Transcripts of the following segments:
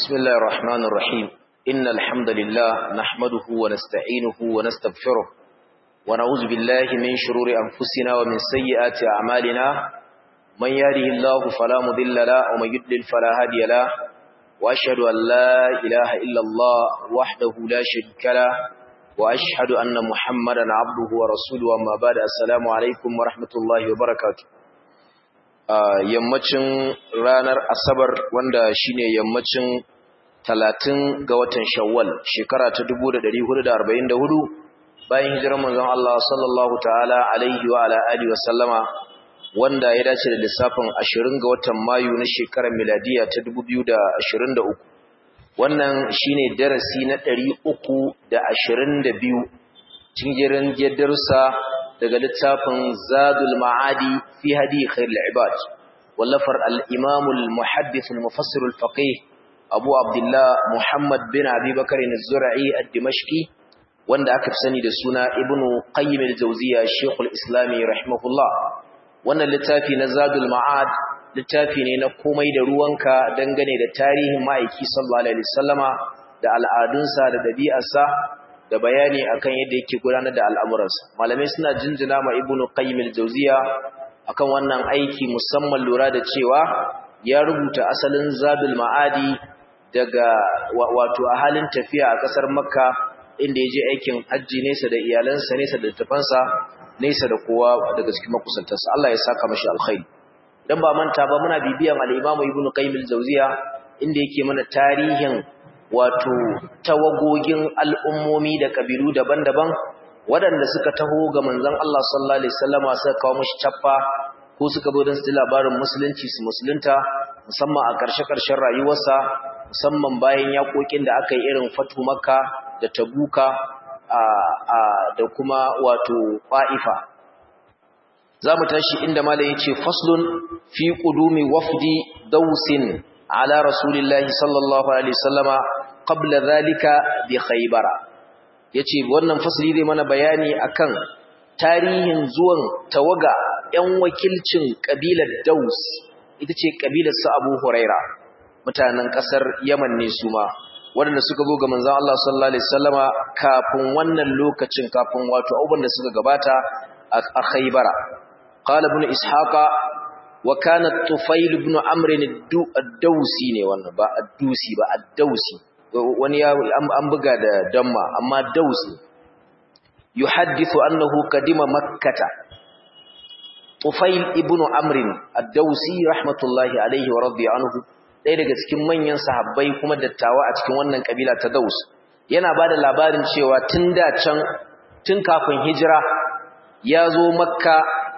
بسم الله الرحمن الرحيم إن الحمد لله نحمده ونستعينه ونستغفره ونعوذ بالله من شرور أنفسنا ومن سيئات أعمالنا من يهده الله فلا مضل له ومن يضلل فلا هادي له وأشهد أن لا إله إلا الله وحده لا شريك له وأشهد أن محمدا عبده ورسوله أما بعد السلام عليكم ورحمة الله وبركاته yammacin ranar asabar wanda shine yammacin talatin ga watan shawwal shekara ta 1444 bayan hijirar manzon Allah sallallahu ta'ala alaihi wa ala alihi wa sallama wanda ya dace da lissafin 20 ga watan mayu na shekarar miladiya ta 2023 wannan shine darasi na 322 cikin jerin darussa daga littafin Zadul Ma'adi fi hadi khairul ibad wallafar al-Imam al-Muhaddith al-Mufassir al-Faqih Abu Abdullah Muhammad bin Abi Bakar az-Zur'i ad-Dimashqi wanda aka fi sani da suna Ibn Qayyim al-Jawziyya Sheikh al-Islam rahimahullah wannan littafi na Zadul Ma'ad littafi ne na komai da ruwanka dangane da tarihin ma'aiki sallallahu alaihi wasallama da al'adunsa da dabi'arsa da bayani akan yadda yake gudanar da al'amuransa malamai suna jinjina ma ibnu qayyim al-jawziya akan wannan aiki musamman lura da cewa ya rubuta asalin zadul ma'adi daga wato a halin tafiya a kasar makka inda ya je aikin hajji nesa da iyalansa nesa da tafansa nesa da kowa daga cikin makusantarsa Allah ya saka mashi alkhairi dan ba manta ba muna bibiyan al-imam ibnu qayyim al-jawziya inda yake mana tarihin wato tawagogin al'ummomi da kabilu daban-daban waɗanda suka taho ga manzon Allah sallallahu alaihi wasallama suka kawo mishi chaffa ko suka zo don su labarin musulunci su musulunta musamman a ƙarshe-ƙarshen rayuwarsa musamman bayan yaƙoƙin da aka yi irin fatu makka da tabuka da kuma wato ƙwa'ifa za mu tashi inda malam ya ce faslun fi ƙudumi wafdi dausin ala rasulillahi sallallahu alaihi wasallama qabla zalika bi khaybara yace wannan fasali zai mana bayani akan tarihin zuwan tawaga yan wakilcin kabilar Daus ita ce kabilar su Abu Huraira mutanen kasar Yaman ne su ma wanda suka zo ga manzon Allah sallallahu alaihi wasallama kafin wannan lokacin kafin wato abubuwan da suka gabata a Khaybara qala ibn ishaqa wa kana tufail ibn amr ad-dawsi ne wannan ba ad-dusi ba ad-dawsi wani ya an buga da damma amma dausi yuhaddithu annahu kadima makkata tufail ibn amr ad-dawsi rahmatullahi alayhi wa radiya anhu ɗaya daga cikin manyan sahabbai kuma dattawa a cikin wannan kabila ta daus yana bada labarin cewa tun da can tun kafin hijira ya zo makka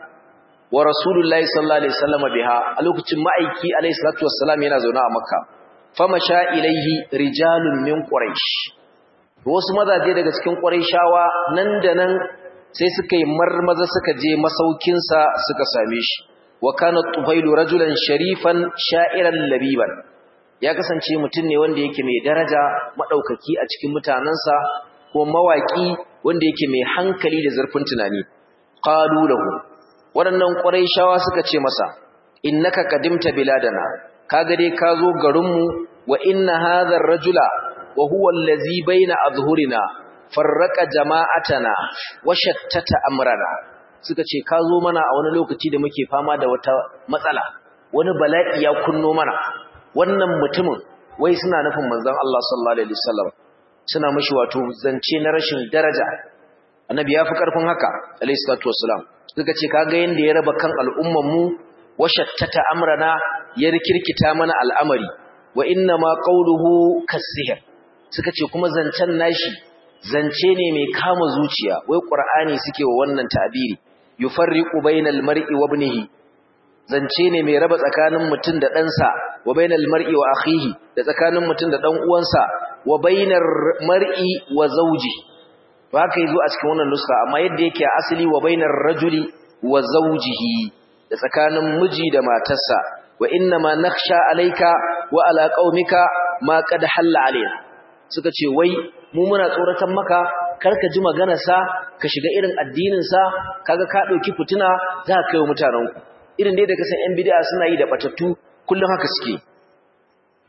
wa rasulullahi sallallahu alaihi wasallam biha a lokacin ma'aiki alaihi salatu wassalam yana zaune a makka famasha ilaihi rijalun min quraish wasu mazaje daga cikin quraishawa nan da nan sai suka yi marmaza suka je masaukin sa suka same shi wa kana tufailu rajulan sharifan sha'iran labiban ya kasance mutum ne wanda yake mai daraja madaukaki a cikin mutanansa ko mawaki wanda yake mai hankali da zurfin tunani qalu lahu waɗannan quraishawa suka ce masa innaka qadimta biladana kaga dai ka zo garinmu wa inna hadha ar-rajula wa huwa allazi baina azhurina farraqa jama'atana wa shattata amrana suka ce ka zo mana a wani lokaci da muke fama da wata matsala wani bala'i ya kunno mana wannan mutumin wai suna nufin manzon Allah sallallahu alaihi wasallam suna mishi wato zance na rashin daraja annabi ya fi karfin haka alaihi salatu wassalam suka ce kaga yanda ya raba kan al'umman mu wa shattata amrana ya rikirkita mana al'amari wa inna ma qawluhu kasihir suka ce kuma zancen nashi zance ne mai kama zuciya wai qur'ani suke wa wannan ta'biri yufarriqu bainal mar'i wa ibnihi zance ne mai raba tsakanin mutum da ɗansa wa bainal mar'i wa akhihi da tsakanin mutum da ɗan uwansa wa bainar mar'i wa zawji to haka yazo a cikin wannan nuska amma yadda yake a asali wa bainar rajuli wa zawjihi da tsakanin miji da matarsa wa inna ma nakhsha alayka wa ala qaumika ma qad halla alayna suka ce wai mu muna tsoratan maka karka ji maganar sa ka shiga irin addinin sa kaga ka dauki fituna za ka kai wa mutanen ku irin dai da kasan yan bid'a suna yi da batattu kullun haka suke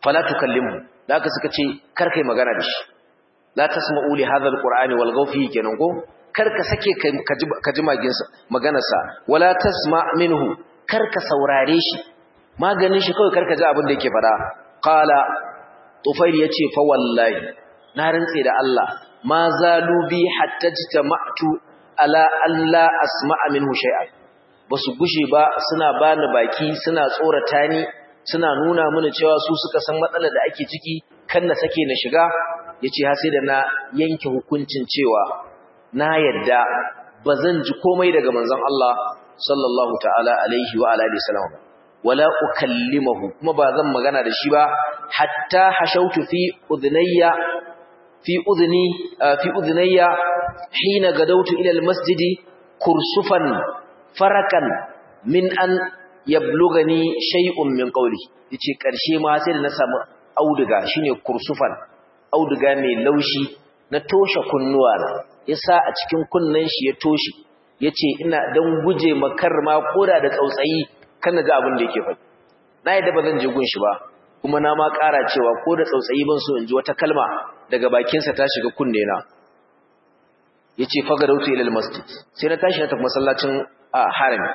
fala tukallimhu da aka suka ce kar kai magana da shi la tasma'u li hadha alqur'ani wal gawfi kenan ko kar ka sake ka ji maganarsa wala tasma minhu kar ka saurare shi maganin shi kawai kar ka ji abin da yake faɗa qala tufail yace fa wallahi na rantse da Allah ma zalu bi hatta jitama'tu ala alla asma'a minhu shay'an basu gushe ba suna bani baki suna tsorata ni suna nuna mini cewa su suka san matsalar da ake ciki kan na sake na shiga yace har sai da na yanke hukuncin cewa na yadda bazan ji komai daga manzon Allah sallallahu ta'ala alaihi wa alihi wasallam wala ukallimahu kuma bazan magana da shi ba hatta hashautu fi udhnayya fi udhni fi udhnayya hina gadawtu ila almasjidi kursufan farakan min an yablugani shay'un min qawli yace karshe ma sai da na samu auduga shine kursufan auduga mai laushi na toshe kunnuwa na yasa a cikin kunnen shi ya toshe yace ina dan guje makar ma koda da tsautsayi kana ga abin da yake faɗi na yadda ba zan je gun shi ba kuma na ma ƙara cewa ko da tsautsayi ban so in ji wata kalma daga bakinsa ta shiga kunne na yace fagarautu ila almasjid sai na tashi na tafi masallacin harami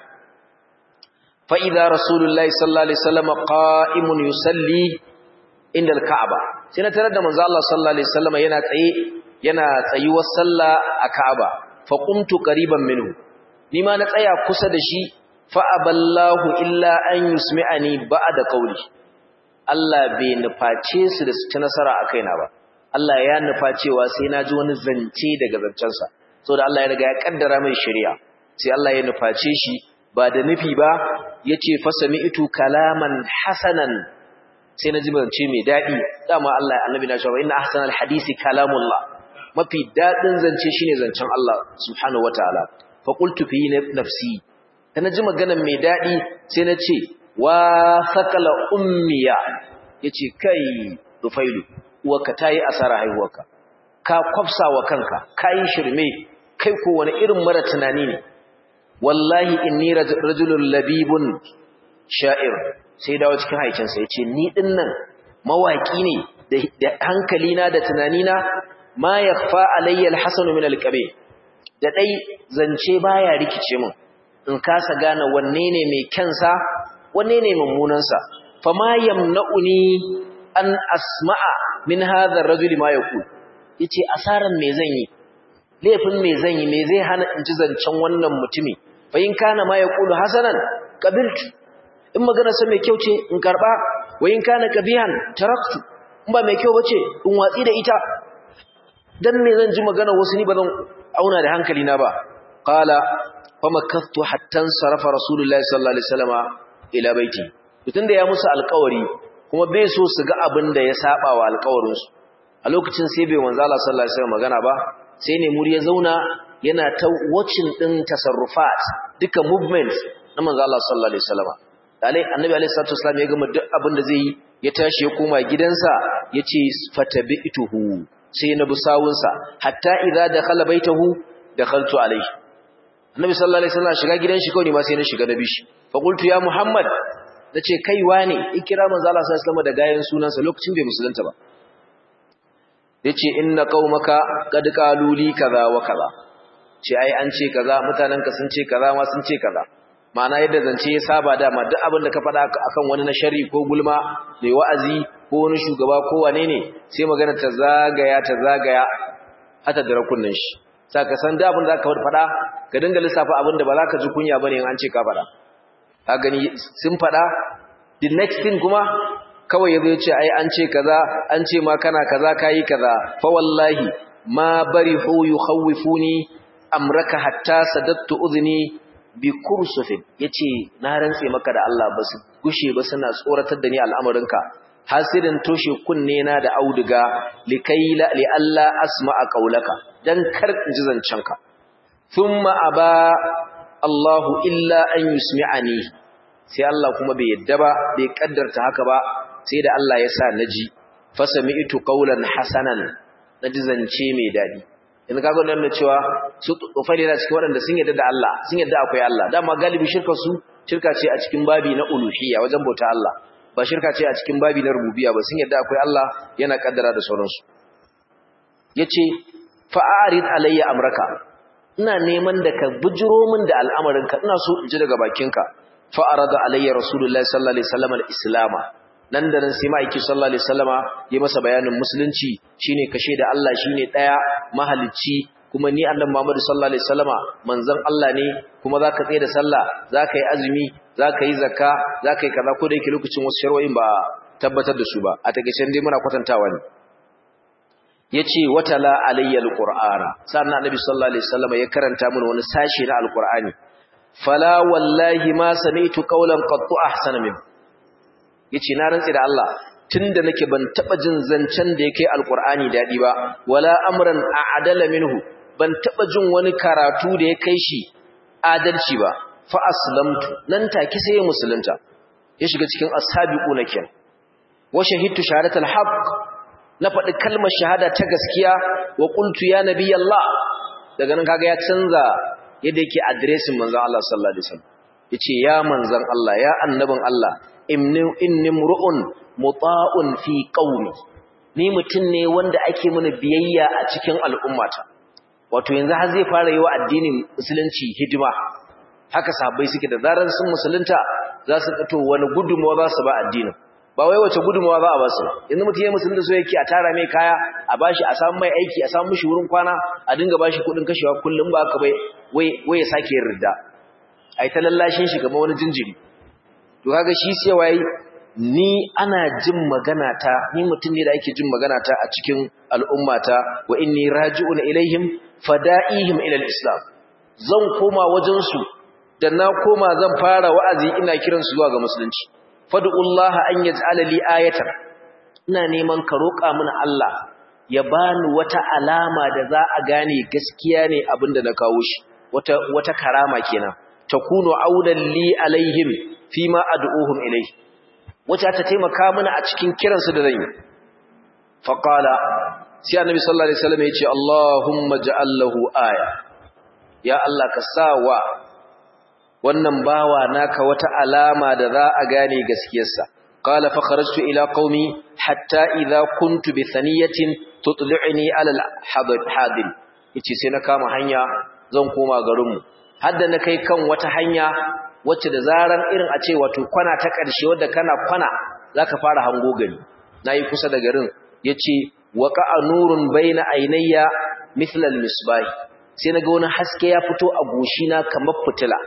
fa idza rasulullahi sallallahu alaihi wasallam qa'imun yusalli inda alka'aba sai na tarar da manzo Allah sallallahu alaihi wasallam yana tsaye yana tsayuwar sallah a Ka'aba fa qumtu qariban minhu ni ma na tsaya kusa da shi fa aballahu illa an yusmi'ani ba'da qawli Allah bai nuface su da su ci nasara a kaina ba Allah ya nufa cewa sai na ji wani zance daga zancensa saboda Allah ya riga ya kaddara mai shari'a sai Allah ya nuface shi ba da nufi ba yace fa sami'tu kalaman hasanan sai na ji zance mai dadi dama Allah annabi na cewa inna ahsanal hadisi kalamullah mafi dadin zance shine zancen Allah subhanahu wataala fa qultu fi nafsi kana ji maganar mai dadi sai na ce wa sakala ummiya yace kai dufailu uwarka tayi asara haihuwarka ka kwafsa wa kanka kai shirme kai ko wani irin mara tunani ne wallahi inni rajulun labibun sha'ir sai dawo cikin haikinsa yace ni dinnan mawaki ne da hankali na da tunani na ma yakhfa alayya alhasan min alqabi da dai zance baya rikice min in kasa gane wanne ne mai kyansa wanne ne mummunansa fama yamna'uni an asma'a min hadha ar-rajuli ma yaqul yace asaran me zan yi laifin me zan yi me zai hana in ji zancen wannan mutumi fa in kana ma yaqulu hasanan qabiltu in magana sa mai kyau ce in karba wa in kana qabihan taraktu in ba mai kyau bace in watsi da ita dan me zan ji magana wasu ni ba zan auna da hankali na ba qala famakathu hatta sarafa rasulullahi sallallahu alaihi wasallama ila baiti tunda ya musu alƙawari kuma bai so su ga abin da ya saba wa alƙawarin su a lokacin sai bai manzo Allah sallallahu alaihi wasallam magana ba sai ne muri ya zauna yana ta watching din tasarrufat duka movements na manzo Allah sallallahu alaihi wasallam dalai annabi alaihi salatu wasallam ya gama duk abin da zai yi ya tashi ya koma gidansa yace fatabi'tuhu sai na busawunsa hatta idza dakhala baitahu dakhaltu alaihi annabi sallallahu alaihi wasallam shiga gidan shi kawai ma sai na shiga na bishi fa qultu ya muhammad nace kai wane ikira manzo Allah sallallahu alaihi wasallam da gayan sunansa lokacin bai musulunta ba yace inna qaumaka qad qalu li kaza wa kaza ce ai an ce kaza mutananka sun ce kaza ma sun ce kaza ma'ana yadda zance ya saba dama duk abin da ka faɗa akan wani na sharri ko gulma mai wa'azi ko wani shugaba ko wane ne sai magana ta zagaya ta zagaya hata da rakunin shi saka san da abin da zaka faɗa ka dinga lissafa abin da ba za ka ji kunya bane in an ce ka faɗa ka gani sun faɗa the next thing kuma kawai yazo yace ai an ce kaza an ce ma kana kaza kai kaza fa wallahi ma barihu yukhawifuni amraka hatta sadattu udhni bi kursufin yace na rantse maka da Allah ba su gushe ba suna tsoratar da ni al'amarinka hasirin toshe kunne na da auduga likaila li alla asma'a qaulaka dan kar in ji zancenka thumma aba Allahu illa an yusmi'ani sai Allah kuma bai yadda ba bai kaddarta haka ba sai da Allah ya sa naji fasami'tu qaulan hasanan naji zance mai dadi yanzu kaga wannan da cewa su tsofai da cikin waɗanda sun yadda da Allah sun yadda akwai Allah dama galibi shirka su shirka ce a cikin babi na uluhiyya wajen bauta Allah ba shirka ce a cikin babi na rububiyya ba sun yadda akwai Allah yana kaddara da sauransu yace fa'arid alayya amraka ina neman da ka bujiro min da al'amarinka ina so in ji daga bakinka fa'arada alayya rasulullahi sallallahu alaihi wasallam al-islam nan da nan sai ma'aiki sallallahu alaihi wasallama ya masa bayanin musulunci shine kashe da Allah shine daya mahalicci kuma ni annabi Muhammad sallallahu alaihi wasallama manzon Allah ne kuma zaka tsaye da sallah zaka yi azumi zaka yi zakka zaka yi kaza ko da yake lokacin wasu sharwoyin ba tabbatar da su ba a takeice dai muna kwatantawa ne yace watala alayya alqur'ana sannan annabi sallallahu alaihi wasallama ya karanta mana wani sashi na alqur'ani fala wallahi ma sami'tu qawlan qattu ahsana min yace na rantsi da Allah tunda nake ban taba jin zancen da yake alqur'ani dadi ba wala amran a'dala minhu ban taba jin wani karatu da ya kai shi adalci ba fa aslamtu nan take sai ya musulunta ya shiga cikin ashabiquna ken wa shahidtu shahadatul haqq na faɗi kalmar shahada ta gaskiya wa qultu ya nabiyallah daga nan kaga ya canza yadda yake addressing manzon Allah sallallahu alaihi wasallam yace ya manzon Allah ya annabin Allah inni inni mur'un muta'un fi qaumi ni mutun ne wanda ake mana biyayya a cikin al'ummata wato yanzu har zai fara yi wa addinin musulunci hidima haka sahabbai suke da zaran sun musulunta za su kato wani gudunmawa za su ba addinin ba wai wace gudunmawa za a ba su yanzu mutum ya musulunta so yake a tara mai kaya a bashi a samu mai aiki a samu mishi wurin kwana a dinga bashi kuɗin kashewa kullum ba haka bai wai ya sake yin ridda a yi ta lallashin shi kamar wani jinjiri to kaga shi sai waye ni ana jin magana ta ni mutum ne da ake jin magana ta a cikin al'ummata wa inni raji'un ilaihim fada'ihim ila al-islam zan koma wajen su da na koma zan fara wa'azi ina kiran su zuwa ga musulunci fad'ullaha an yaj'ala li ayatan ina neman ka roƙa mana Allah ya bani wata alama da za a gane gaskiya ne abinda na kawo shi wata wata karama kenan takunu audan li alaihim fima ad'uhum ilayhi wata ta taimaka mana a cikin kiransu da zan yi faqala sai annabi sallallahu alaihi wasallam ya ce Allahumma ja'al lahu aya ya Allah ka sawa wannan bawa naka wata alama da za a gane gaskiyarsa qala fa kharajtu ila qaumi hatta idha kuntu bi thaniyatin tutli'ni ala al-hadil yace sai na kama hanya zan koma garinmu hadda na kai kan wata hanya wacce da zaran irin a ce wato kwana ta ƙarshe wadda kana kwana zaka fara hango gari nayi kusa da garin yace waqa'a nurun baina aynayya mithla al-misbah sai naga wani haske ya fito a goshina kamar fitila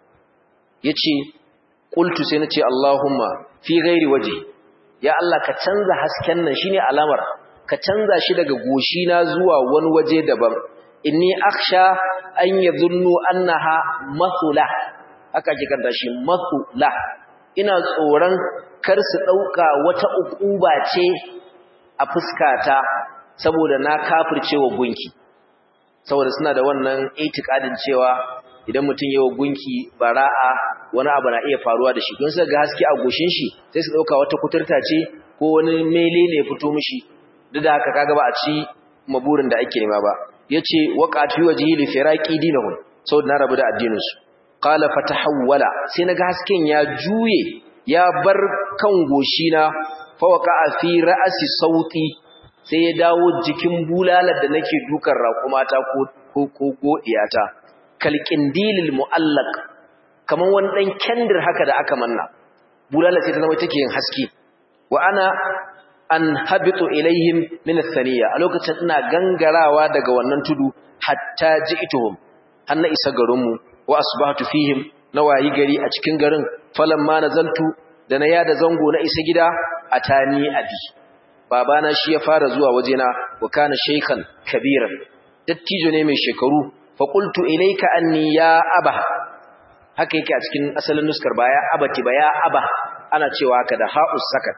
yace qultu sai nace Allahumma fi ghairi waje ya Allah ka canza hasken nan shine alamar ka canza shi daga goshina zuwa wani waje daban inni akhsha an yadhunnu annaha mathula haka ake kanta shi mathula ina tsoron kar su dauka wata ukuba ce a fuskata saboda na kafircewa gunki saboda suna da wannan itikadin cewa idan mutum yawa gunki bara'a wani abu na iya faruwa da shi don su ga haske a goshin shi sai su dauka wata kuturta ce ko wani mele ne ya fito mishi duk da haka kaga ba a ci maburin da ake nema ba yace waqati wajhi li firaqi dinahum saboda na rabu da addinin su qala fatahawwala sai naga hasken ya juye ya bar kan goshina fa waqa'a fi ra'si sauti sai ya dawo jikin bulalar da nake dukan raƙumata ko ko ko godiyata kalqindilil muallaq kaman wani dan kendir haka da aka manna bulalar sai ta zama take yin haske wa ana an habitu ilaihim min athaniya a lokacin ina gangarawa daga wannan tudu hatta ji'tuhum har na isa garinmu wa asbahtu fihim na wayi gari a cikin garin falamma nazaltu da na yada zango na isa gida atani abi babana shi ya fara zuwa wajena wa kana shaykhan kabiran dattijo ne mai shekaru fa qultu ilayka anni ya aba haka yake a cikin asalin nuskar baya abati ba ya aba ana cewa haka da ha'us sakat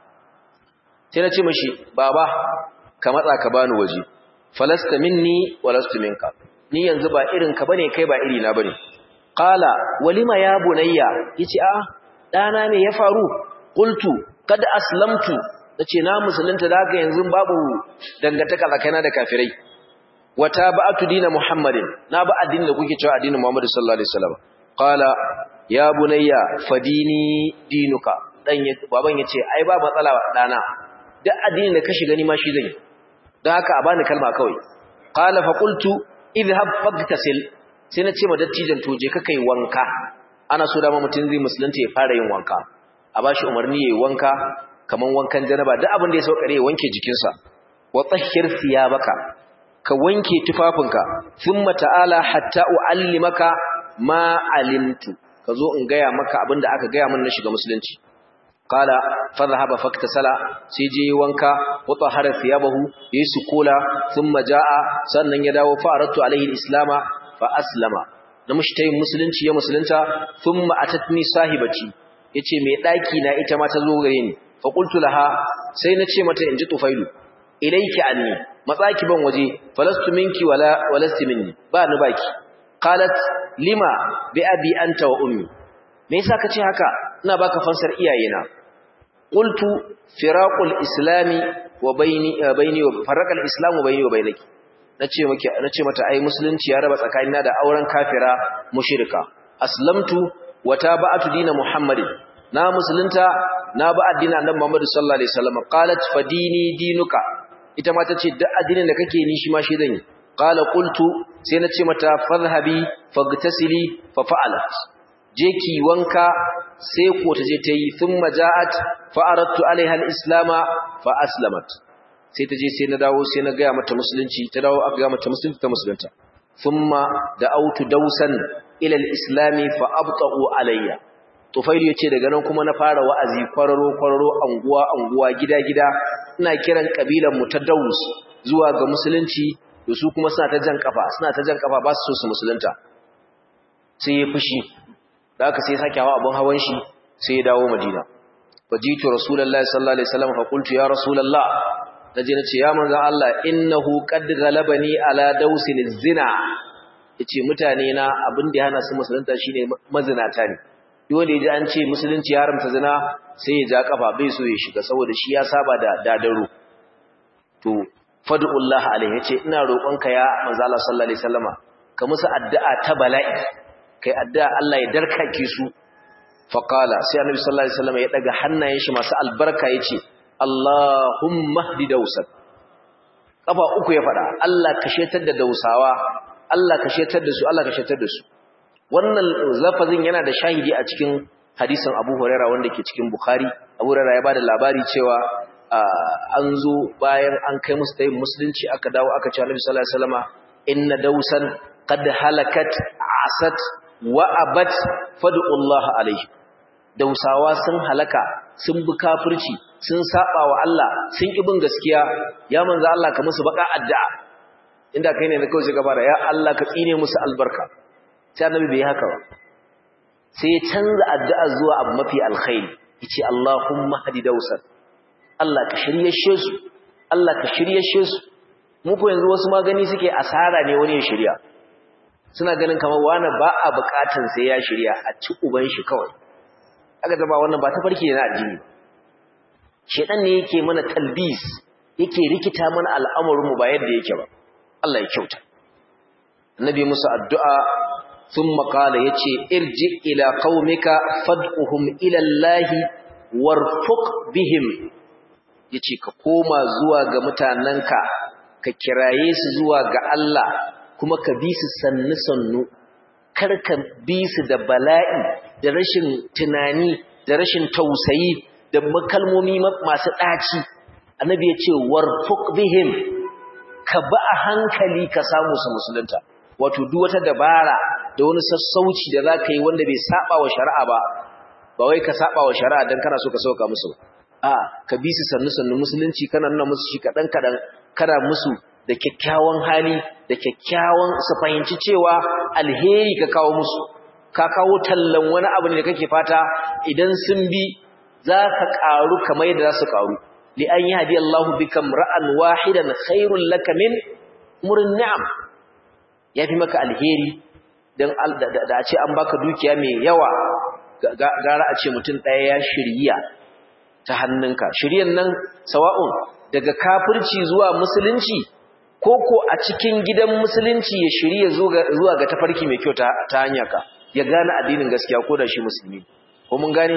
sai na ce mashi baba ka matsa ka bani waje falasta minni walastu minka ni yanzu ba irin ka bane kai ba iri na bane qala walima ya bunayya yace a dana ne ya faru qultu kad aslamtu nace na musulunta da haka yanzu babu dangantaka tsakaina da kafirai wata ba'atu dina muhammadin na ba addinin da kuke cewa addinin muhammadu sallallahu alaihi wasallam qala ya bunayya fadini dinuka dan ya baban yace ai ba matsala dana duk addinin da ka shiga ni ma shi zan yi don haka a bani kalma kawai qala fa qultu idhhab fagtasil sai na ce ma dattijan to je ka kai wanka ana so dama mutum zai musulunta ya fara yin wanka a bashi umarni yayi wanka kaman wankan janaba duk abin da ya saukare ya wanke jikinsa wa tahhir thiyabaka ka wanke tufafinka thumma ta'ala hatta uallimaka ma alimtu kazo in gaya maka abin da aka gaya min na shiga musulunci qala fadhhaba faktasala sai je wanka wa tahara thiyabahu yayi sukula thumma jaa sannan ya dawo fa aratu alaihi alislama fa aslama na mushtayin musulunci ya musulunta thumma atatni sahibati yace mai daki na ita ma ta zo gare ni fa qultu laha sai na ce mata inji tufailu ilayki anni matsaki ban waje falastu minki wala walasti minni ba ni baki qalat lima bi abi anta wa ummi me yasa kace haka ina baka fansar iyayena qultu firaqul islami wa baini baini wa faraqal islamu baini wa bainaki nace miki nace mata ai musulunci ya raba tsakanina da auren kafira mushrika aslamtu wa taba'atu dina muhammadin na musulunta na ba addinin annabi muhammad sallallahu alaihi wasallam qalat fadini dinuka ita ma tace duk addinin da kake ni shi ma shi zan yi qala qultu sai nace mata fadhhabi fagtasili fa fa'alat je ki wanka sai ko ta je ta yi thumma ja'at fa aradtu alaiha al-islama fa aslamat sai ta je sai na dawo sai na ga mata musulunci ta dawo aka ga mata musulunci ta musulunta thumma da'awtu dawsan ila al-islami fa abta'u alayya tufailu yace daga nan kuma na fara wa'azi kwararo kwararo anguwa anguwa gida gida ina kiran kabilan mu ta daus zuwa ga musulunci da su kuma suna ta jan kafa suna ta jan kafa ba su so su musulunta sai ya fushi da aka sai sake hawa abin hawan shi sai ya dawo madina fajitu rasulullahi sallallahu alaihi wasallam fa qultu ya rasulullah naje nace ya manzo Allah innahu qad ghalabani ala dausin zina yace mutane na abin da ya hana su musulunta shine mazinata ne duk wanda yaji an ce musulunci ya haramta zina sai ya ja kafa bai so ya shiga saboda shi ya saba da dadaro to fad'ullah alaihi yace ina roƙonka ya manzo Allah sallallahu alaihi wasallama ka musu addu'a ta bala'i kai addu'a Allah ya darkake su faqala sai annabi sallallahu alaihi wasallam ya daga hannayen shi masu albarka yace Allahumma hdi dausan kafa uku ya fada Allah ka shetar da dausawa Allah ka shetar da su Allah ka shetar da su wannan lafazin yana da shahidi a cikin hadisin Abu Hurairah wanda ke cikin Bukhari Abu Hurairah ya bada labari cewa an zo bayan an kai musu tayin musulunci aka dawo aka ce Annabi sallallahu alaihi wasallama inna dausan qad halakat asat wa abat fad'ullaha alaihi dausawa sun halaka sun bi kafirci sun saba wa Allah sun ki bin gaskiya ya manzo Allah ka musu baka addu'a inda kai ne kawai sai ka fara ya Allah ka tsine musu albarka sai annabi bai haka ba sai ya canza addu'a zuwa abu mafi alkhairi yace Allahumma hadi dausan Allah ka shiryashe su Allah ka shiryashe su mu ko yanzu wasu magani suke asara ne wani ya shirya suna ganin kamar wani ba a bukatan sai ya shirya a ci uban shi kawai aka zaba wannan ba ta farki ne na addini shedan ne yake mana talbis yake rikita mana al'amarin mu ba yadda yake ba Allah ya kyauta annabi musu addu'a thumma qala yace irji ila qaumika fad'uhum ila Allah warfuq bihim yace ka koma zuwa ga mutananka ka kiraye su zuwa ga Allah kuma ka bi su sannu sannu kar ka bi su da bala'i da rashin tunani da rashin tausayi da makalmomi masu ɗaci annabi ya ce warfuk bihim ka ba a hankali ka samu su musulunta wato duk wata dabara da wani sassauci da za ka yi wanda bai saba wa shari'a ba ba wai ka saba wa shari'a don kana so ka sauka musu a ka bi su sannu sannu musulunci kana nuna musu shi kaɗan kaɗan kana musu da kyakkyawan hali da kyakkyawan su fahimci cewa alheri ka kawo musu ka kawo tallan wani abu ne da kake fata idan sun bi za ka ƙaru kamar yadda za su ƙaru li an yi hadi Allah bikam ra'an wahidan khairul laka min murin ni'am ya fi maka alheri dan da a ce an baka dukiya mai yawa gara a ce mutum ɗaya ya shirya ta hannunka shiryan nan sawa'un daga kafirci zuwa musulunci ko ko a cikin gidan musulunci ya shirya zuwa ga tafarki mai kyau ta hanyarka ya gane addinin gaskiya ko da shi musulmi ko mun gane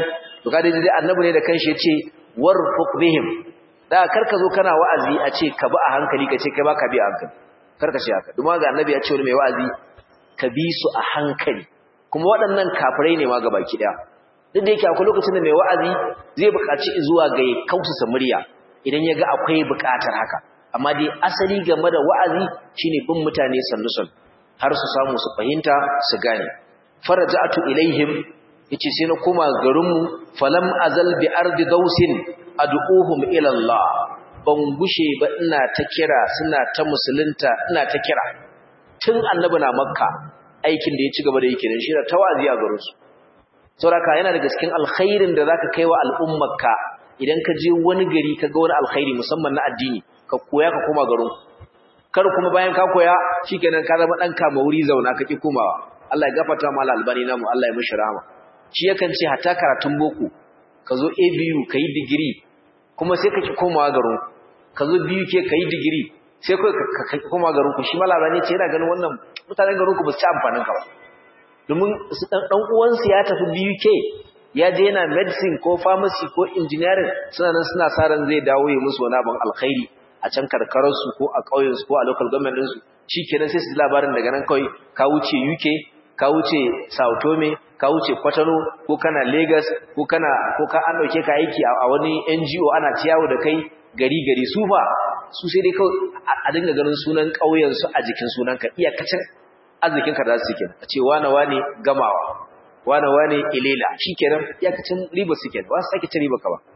to kada dai annabi ne da kanshi yace warfuq bihim da karka zo kana wa'azi a ce ka bi a hankali ka ce kai baka bi a hankali karka ce haka kuma ga annabi ya ce wani mai wa'azi ka bi su a hankali kuma waɗannan kafirai ne ma gabaki daya duk da yake akwai lokacin da mai wa'azi zai buƙaci zuwa ga ya kausa murya idan ya ga akwai buƙatar haka amma dai asali game da wa'azi shine bin mutane sannu sannu har su samu su fahimta su gane faraja'atu ilaihim yace sai na koma garinmu falam azal bi ardi dausin ad'uhum ila Allah ban gushe ba ina ta kira suna ta musulunta ina ta kira tun annabi na makka aikin da ya ci gaba da yake dan shi da tawazi a garin su saboda yana daga cikin alkhairin da zaka kai wa al'ummarka idan ka je wani gari ka ga wani alkhairi musamman na addini ka koya ka koma garin kar kuma bayan ka koya shikenan ka zama dan kama wuri zauna ka ki komawa Allah ya gafarta mala albani namu Allah ya mishi rahama shi yakan ce hatta karatun boko ka zo ABU ka yi digiri kuma sai ka ki komawa garin ka zo BUK ka yi digiri sai ka koma garin ku shi mala albani ce yana ganin wannan mutanen garin ku ba su ci amfanin ka ba domin su dan dan uwansu ya tafi BUK ya je yana medicine ko pharmacy ko engineering suna nan suna sa ran zai dawo ya musu wani abin alkhairi a can karkararsu ko a ƙauyensu ko a local government ɗinsu shi kenan sai su labarin daga nan kawai ka wuce UK ka wuce Sao Tome ka wuce Kwatano ko kana Lagos ko kana ko ka an dauke ka aiki a wani NGO ana ciyawo da kai gari gari su fa su sai dai kawai a dinga ganin sunan ƙauyen su a jikin sunan ka iyakacin arzikin ka da su kenan a ce wane wane gamawa wane wane ilela shikenan iyakacin riba su kenan ba su sake cin riba ka ba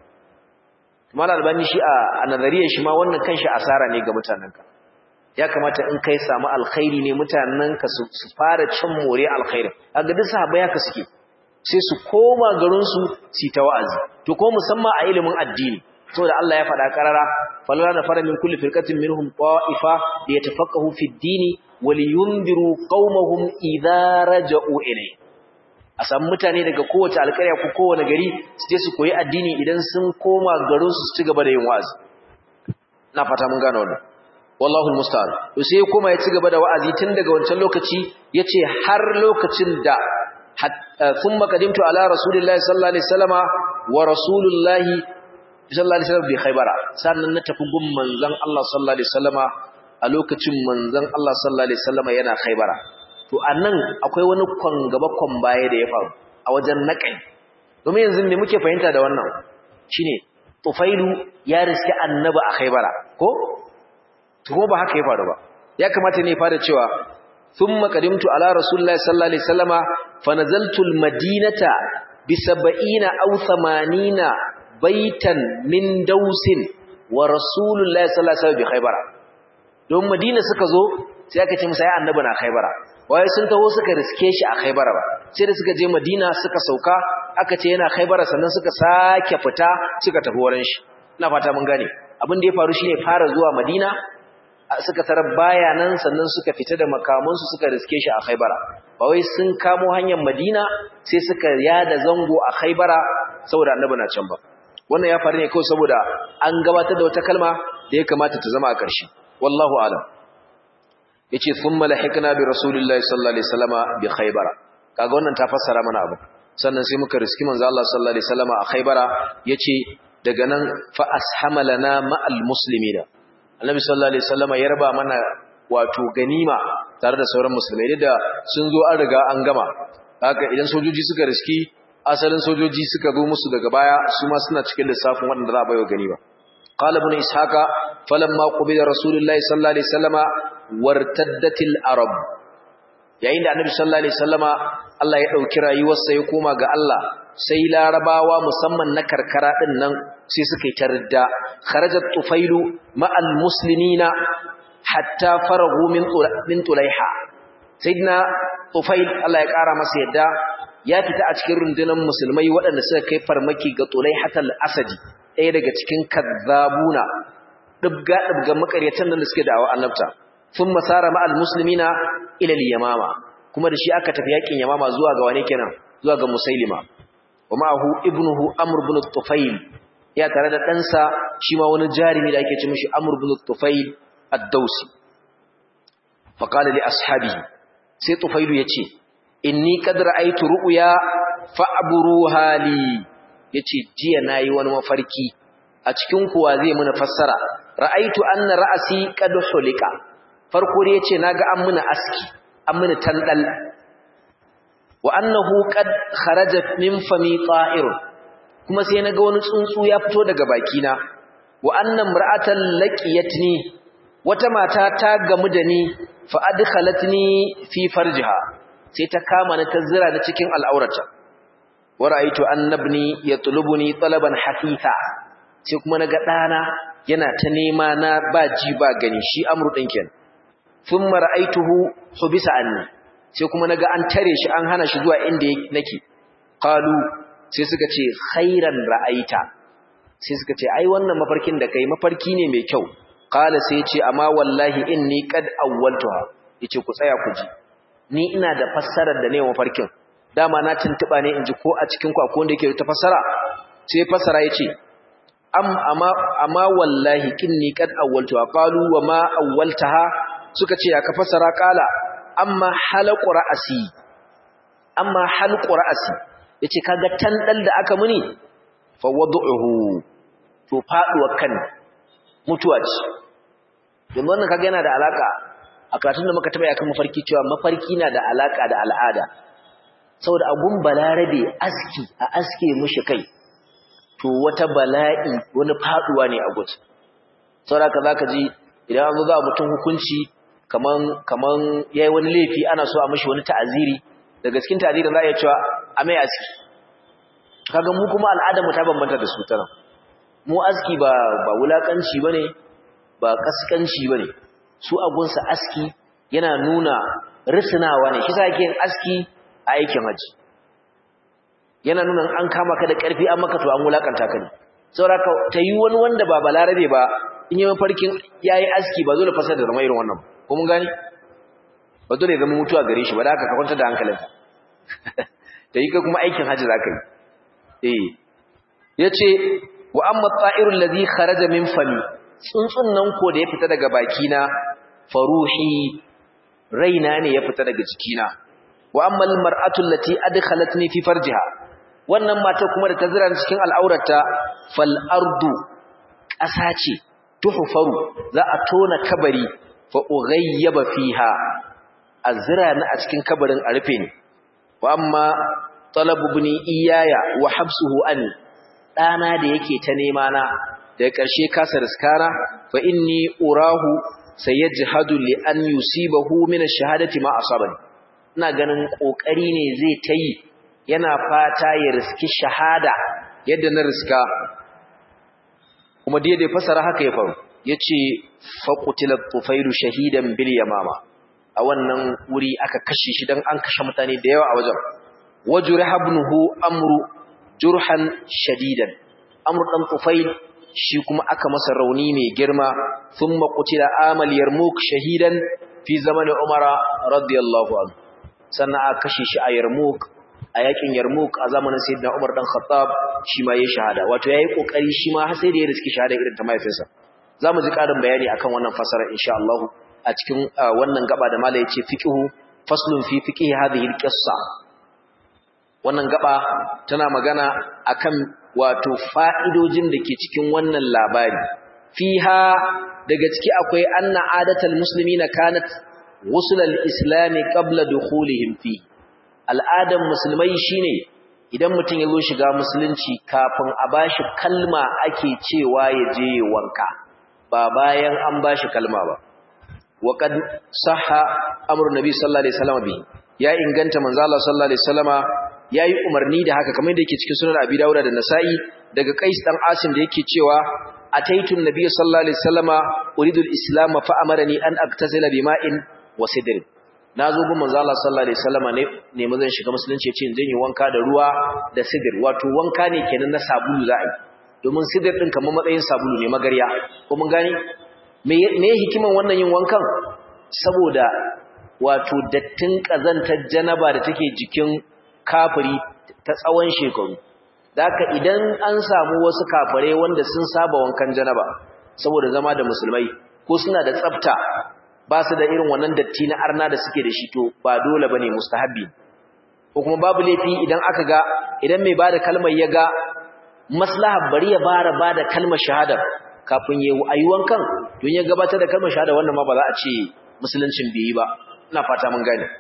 Mal albani shi a nazariyar shi ma wannan kanshi asara ne ga mutanenka ya kamata in kai samu alkhairi ne mutanenka su fara cin more alkhairin kaga duk sahabbai haka suke sai su koma garin su su ta wa'azi to ko musamman a ilimin addini saboda Allah ya faɗa karara falala na fara min kulli firqatin minhum qa'ifa li yatafaqahu fi ad-dini wa liyundiru qaumahum idza raja'u ilayhi a samu mutane daga kowace alƙarya ko kowane gari su je su koyi addini idan sun koma garin su ci gaba da yin wa'azi na fata mun gane wannan wallahu almusta'an to sai kuma ya ci gaba da wa'azi tun daga wancan lokaci yace har lokacin da thumma qadimtu ala rasulillahi sallallahu alaihi wasallama wa rasulullahi sallallahu alaihi wasallam bi khaybara sannan na tafi gun manzon Allah sallallahu alaihi wasallama a lokacin manzon Allah sallallahu alaihi wasallama yana khaybara to anan akwai wani kwan gaba kwan baya da ya faru a wajen naƙai domin yanzu me muke fahimta da wannan shine tufailu ya riski annabi a khaybara ko to ba haka ya faru ba ya kamata ne fara cewa thumma qadimtu ala rasulillahi sallallahu alaihi wasallama fa nazaltu almadinata bi 70 aw 80 baitan min dausin wa rasulullahi sallallahu alaihi wasallam bi khaybara don madina suka zo sai aka ce musa ya annabi na khaybara waye sun taho suka riske shi a Khaibara ba sai da suka je Madina suka sauka aka ce yana Khaibara sannan suka sake fita suka tafi wurin shi ina fata mun gane abin da ya faru shine fara zuwa Madina suka tarar baya nan sannan suka fita da makaman su suka riske shi a Khaibara ba wai sun kamo hanyar Madina sai suka yada zango a Khaibara saboda annabi na can ba wannan ya faru ne kawai saboda an gabatar da wata kalma da ya kamata ta zama a ƙarshe wallahu a'lam yace thumma lahikna bi rasulillahi sallallahu alaihi wasallama bi khaybara kaga wannan ta fassara mana abu sannan sai muka riski manzo Allah sallallahu alaihi wasallama a khaybara yace daga nan fa ashama lana ma'al muslimina annabi sallallahu alaihi wasallama ya raba mana wato ganima tare da sauran musulmai da sun zo an riga an gama haka idan sojoji suka riski asalin sojoji suka zo musu daga baya su ma suna cikin lissafin wanda za a bayo ganima قال ابن إسحاق فلما قبل رسول الله صلى الله عليه وسلم wartaddatil arab yayin da annabi sallallahu alaihi wasallama Allah ya dauki rayuwarsa ya koma ga Allah sai larabawa musamman na karkara din nan sai suka yi tarda kharajat tufailu ma'al muslimina hatta faragu min min tulaiha sayyidina tufail Allah ya kara masa yadda ya fita a cikin rundunar musulmai waɗanda suka kai farmaki ga tulaihatal asadi ɗaya daga cikin kazzabuna dubga dubga makaryatan nan da suke da'awa annabta sun masara ma'al musulmina ilal yamama kuma da shi aka tafi yakin yamama zuwa ga wane kenan zuwa ga musailima wa ma'ahu ibnuhu amr ibn tufail ya tare da ɗansa shi ma wani jarimi da ake ce mishi amr ibn tufail ad-dausi fa qala li ashabihi sai tufailu yace inni qad ra'aytu ru'ya fa'buruha li yace jiya nayi wani mafarki a cikin kuwa zai muna fassara ra'aitu anna ra'asi qad hulika farko dai yace naga an muna aski an muna tandal wa annahu qad kharaja min fami ta'ir kuma sai naga wani tsuntsu ya fito daga bakina wa anna imra'atan laqiyatni wata mata ta gamu da ni fa adkhalatni fi farjiha sai ta kama ni ta zira ni cikin al'aurata wa ra'aytu annabni yatlubuni talaban hafitha sai kuma naga dana yana ta nema na ba ji ba gani shi amru din kenan thumma ra'aytuhu hubisa anni sai kuma naga an tare shi an hana shi zuwa inda nake qalu sai suka ce khairan ra'aita sai suka ce ai wannan mafarkin da kai mafarki ne mai kyau qala sai ce amma wallahi inni qad awwaltuha yace ku tsaya ku ji ni ina da fassarar da ne mafarkin dama na tuntuba ne inji ko a cikin ku akwai wanda yake ta fassara sai fassara yace am amma amma wallahi inni qad awwaltuha qalu wa ma awwaltaha suka ce aka fassara qala amma halaqu ra'si amma halqu ra'si yace kaga tandal da aka muni fa wad'uhu to faduwa kan mutuwa ce don wannan kaga yana da alaka a karatun da muka taba yakan mafarki cewa mafarki na da alaka da al'ada saboda agun balarabe aski a aske mushi kai to wata bala'i wani faduwa ne a gudu saboda haka zaka ji idan an zo za mutum hukunci kaman kaman yayi wani laifi ana so a mishi wani ta'aziri daga cikin ta'azirin za a iya cewa a mai aski kaga mu kuma al'adar mu ta bambanta da su tana mu aski ba ba wulakanci bane ba kaskanci bane su agunsa aski yana nuna risinawa ne shi sa yake yin aski a aikin haji yana nuna an kama ka da karfi an maka to an wulakanta ka ne saboda ta yi wani wanda ba balarabe ba in yi mafarkin yayi aski ba dole fasar da zama irin wannan ko mun gani ba dole zama mutuwa gare shi ba da haka ka kwanta da hankalinka ta yi ka kuma aikin haji za ka yi eh yace wa amma ta'irul ladhi kharaja min fami tsuntsun nan ko da ya fita daga bakina faruhi raina ne ya fita daga jikina wa amma al mar'atu allati adkhalatni fi farjiha wannan mata kuma da ta zira cikin al'aurata fal ardu ƙasa ce tuhfaru za a tona kabari fa ughayyaba fiha azra na a cikin kabarin a rufe ni wa amma talabu ibni iyaya wa habsuhu an dana da yake ta nema na daga ƙarshe kasa riskara fa inni urahu sayajhadu li an yusibahu min ash-shahadati ma asabani ina ganin kokari ne zai tayi yana fata ya riski shahada yadda na riska kuma da fasara haka ya faru yace faqutila tufailu shahidan bil yamama a wannan wuri aka kashe shi dan an kashe mutane da yawa a wajen wajuraha ibnuhu amru jurhan shadidan amru dan tufail shi kuma aka masa rauni mai girma thumma qutila amal yarmuk shahidan fi zamanin umara radiyallahu anhu sannan aka kashe shi a yarmuk a yakin yarmuk a zamanin sayyidina umar dan khattab shi ma yayi shahada wato yayi kokari shi ma har sai da ya riski shahada irin ta mahaifinsa zamu ji karin bayani akan wannan fasara insha Allah a cikin wannan gaba da malai yace fiqhu faslun fi fiqhi hadhihi alqissa wannan gaba tana magana akan wato fa'idojin da ke cikin wannan labari fiha daga ciki akwai anna adatal muslimina kanat wusulal islami qabla dukhulihim fi al'adan musulmai shine idan mutum ya zo shiga musulunci kafin a bashi kalma ake cewa ya je wanka ba bayan an bashi kalma ba wa qad sahha amru nabi sallallahu alaihi wasallam bi ya inganta manzo Allah sallallahu alaihi wasallama yayi umarni da haka kamar da yake cikin sunan Abi Dawud da Nasa'i daga Qais dan Asim da yake cewa ataitu an-nabiy sallallahu alaihi wasallama uridu al-islam fa amarani an aktasila bima'in wa sidr nazo gun manzo Allah sallallahu alaihi wasallama ne ne mun zan shiga musulunci yace in yi wanka da ruwa da sidr wato wanka ne kenan na sabulu za a yi domin sidr din kamar matsayin sabulu ne magarya ko mun gane me me hikiman wannan yin wankan saboda wato dattin kazantar janaba da take jikin kafiri ta tsawon shekaru daka idan an samu wasu kafare wanda sun saba wankan janaba saboda zama da musulmai ko suna da tsafta ba su da irin wannan datti na arna da suke da shi to ba dole bane mustahabbi ko kuma babu laifi idan aka ga idan mai bada kalmar ya ga maslaha bari ya bara bada kalmar shahada kafin ya yi wankan don ya gabatar da kalmar shahada wannan ma ba za a ce musuluncin bai yi ba ina fata mun gane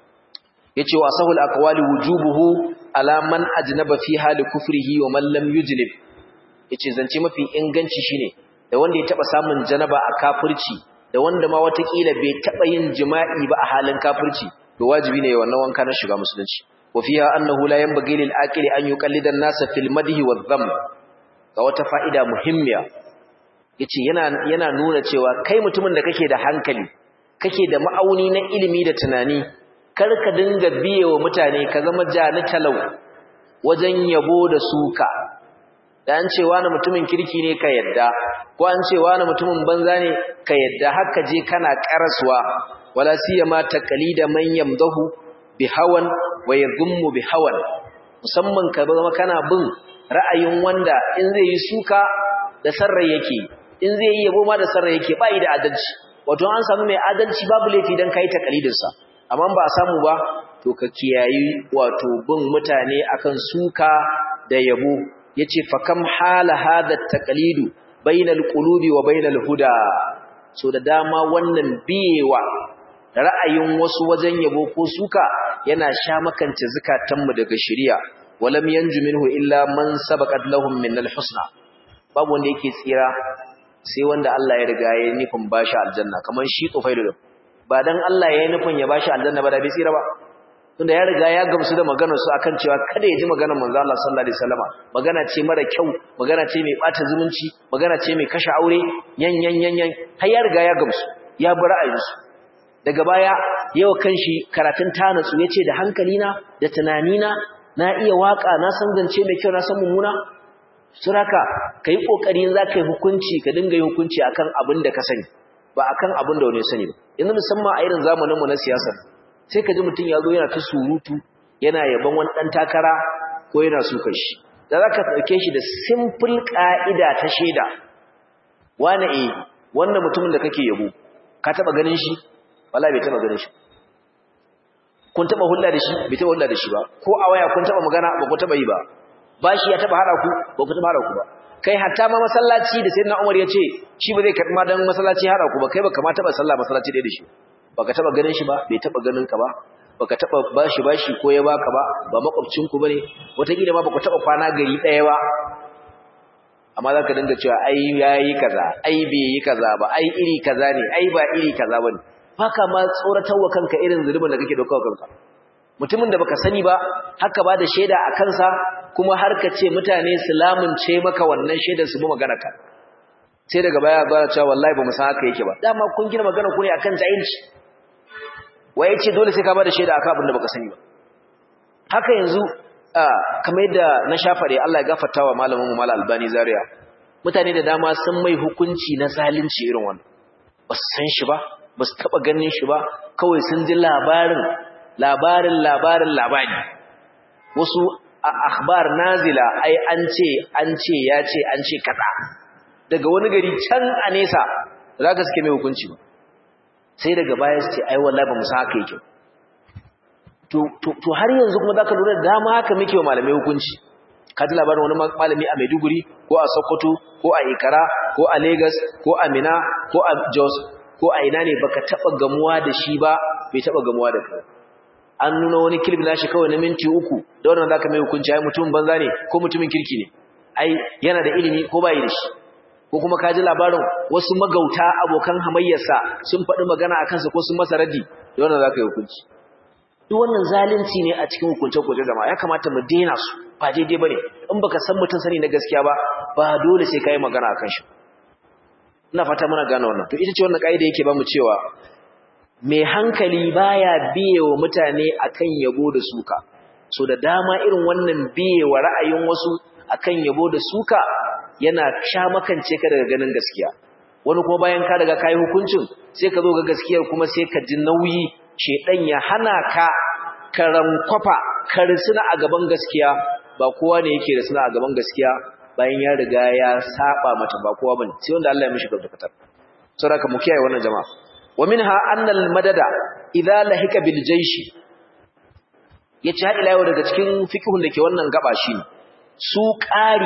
yace wa sahul aqwali wujubuhu ala man ajnaba fi hali kufrihi wa man lam yujnib yace zance mafi inganci shine da wanda ya taba samun janaba a kafirci da wanda ma watakila bai taba yin jima'i ba a halin kafirci to wajibi ne wannan wanka na shiga musulunci wa fiha annahu la yanbaghi lil aqili an yuqallida an-nasa fil madhi wa dhamm ga wata fa'ida muhimmiya yace yana yana nuna cewa kai mutumin da kake da hankali kake da ma'auni na ilimi da tunani kar ka dinga biye wa mutane ka zama jani talau wajen yabo da suka da an ce wani mutumin kirki ne ka yadda ko an ce wani mutumin banza ne ka yadda haka je kana karaswa wala siyama taqlida man yamdahu bi hawan wa yadhummu bi hawan musamman ka zama kana bin ra'ayin wanda in zai yi suka da sarrai yake in zai yi yabo ma da sarrai yake ba yi da adalci wato an samu mai adalci babu laifi dan kai taqlidin sa amma ba a samu ba to ka kiyayi wato bin mutane akan suka da yabo yace fa kam hala hada taqlidu bainal qulubi wa bainal huda so da dama wannan biyewa ra'ayin wasu wajen yabo ko suka yana sha makance zakatanmu daga shari'a walam yanju minhu illa man sabaqat lahum min alhusna babu wanda yake tsira sai wanda Allah ya riga ya nufin bashi aljanna kamar shi tufailu ba dan Allah ya nufin ya bashi aljanna ba da bai tsira ba tunda ya riga ya gamsu da maganar su akan cewa kada ya ji maganar manzo Allah sallallahu alaihi wasallama magana ce mara kyau magana ce mai bata zumunci magana ce mai kashe aure yan yan yan yan har ya riga ya gamsu ya bi ra'ayinsu daga baya yau kanshi karatun tanatsu yace da hankalina da tunanina na iya waka na san zance mai kyau na san mummuna suraka kai kokari za ka yi hukunci ka dinga yi hukunci akan abin da ka sani ba akan abin da wani sani ba yanzu musamman a irin zamaninmu na siyasar sai ka ji mutum ya zo yana ta surutu yana yaban wani ɗan takara ko yana sukan shi da za ka ɗauke shi da simple ƙa'ida ta shaida wane e wannan mutumin da kake yabo ka taɓa ganin shi wala bai taɓa ganin shi kun taɓa hulɗa da shi bai taɓa hulɗa da shi ba ko a waya kun taɓa magana ba ku taɓa yi ba ba shi ya taɓa haɗa ku ba ku taɓa haɗa ku ba kai hatta ma masallaci da sayyidina Umar ya ce shi ba zai karɓi ma dan masallaci haɗa ku ba kai ba kamata ba sallah masallaci ɗaya da shi baka taba ganin shi ba bai taba ganin ka ba baka taba bashi bashi ko ya baka ba ba makwabcin ku bane wataƙila ma baka taba kwana gari ɗaya ba amma zaka dinga cewa ai yayi kaza ai bai yi kaza ba ai iri kaza ne ai ba iri kaza bane baka ma tsoratarwa kanka irin zulubin da kake dauka kanka mutumin da baka sani ba haka ba da shaida a kansa kuma har ka ce mutane su lamunce maka wannan shaidar su bi magana ka sai daga baya ba cewa wallahi ba mu san haka yake ba dama kun gina magana ku ne akan jahilci waye ce dole sai ka bada shaida akan abin da baka sani ba haka yanzu kamar yadda na shafare Allah ya gafarta wa malamin mu Malam Albani Zaria mutane da dama sun mai hukunci na zalunci irin wannan ba su san shi ba ba su taba ganin shi ba kawai sun ji labarin labarin labarin labari wasu akhbar nazila ai an ce an ce ya ce an ce kaza daga wani gari can a nesa zaka suke mai hukunci ba sai daga baya su ce ai wallahi ba mu san haka yake to to to har yanzu kuma zaka lura da dama haka muke wa malamai hukunci ka ji labarin wani malami a Maiduguri ko a Sokoto ko a Ikara ko a Lagos ko a Mina ko a Jos ko a ina ne baka taba gamuwa da shi ba bai taba gamuwa da kai an nuna wani clip nashi kawai na minti uku da wannan zaka mai hukunci ai mutumin banza ne ko mutumin kirki ne ai yana da ilimi ko bai da shi ko kuma ka ji labarin wasu magauta abokan hamayyarsa sun faɗi magana a kansa ko sun masa raddi da wannan za ka yi hukunci duk wannan zalunci ne a cikin hukuncen kwaje zama ya kamata mu daina su ba daidai ba ne in baka san mutum sani na gaskiya ba ba dole sai ka yi magana a kan shi ina fata muna gane wannan to ita ce wannan ƙa'ida yake ba mu cewa mai hankali baya biye wa mutane akan yabo da suka so da dama irin wannan biye wa ra'ayin wasu akan yabo da suka yana sha makance ka daga ganin gaskiya wani kuma bayan ka daga kai hukuncin sai ka zo ga gaskiyar kuma sai ka ji nauyi shedan ya hana ka karankwafa ka risuna a gaban gaskiya ba kowa ne yake risuna a gaban gaskiya bayan ya riga ya saba mata ba kowa bane sai wanda Allah ya mishi gaba saboda mu kiyaye wannan jama'a wa minha anna al madada idza lahika bil jaysh yace har ila yau daga cikin fiqhun da ke wannan gaba shine su ƙari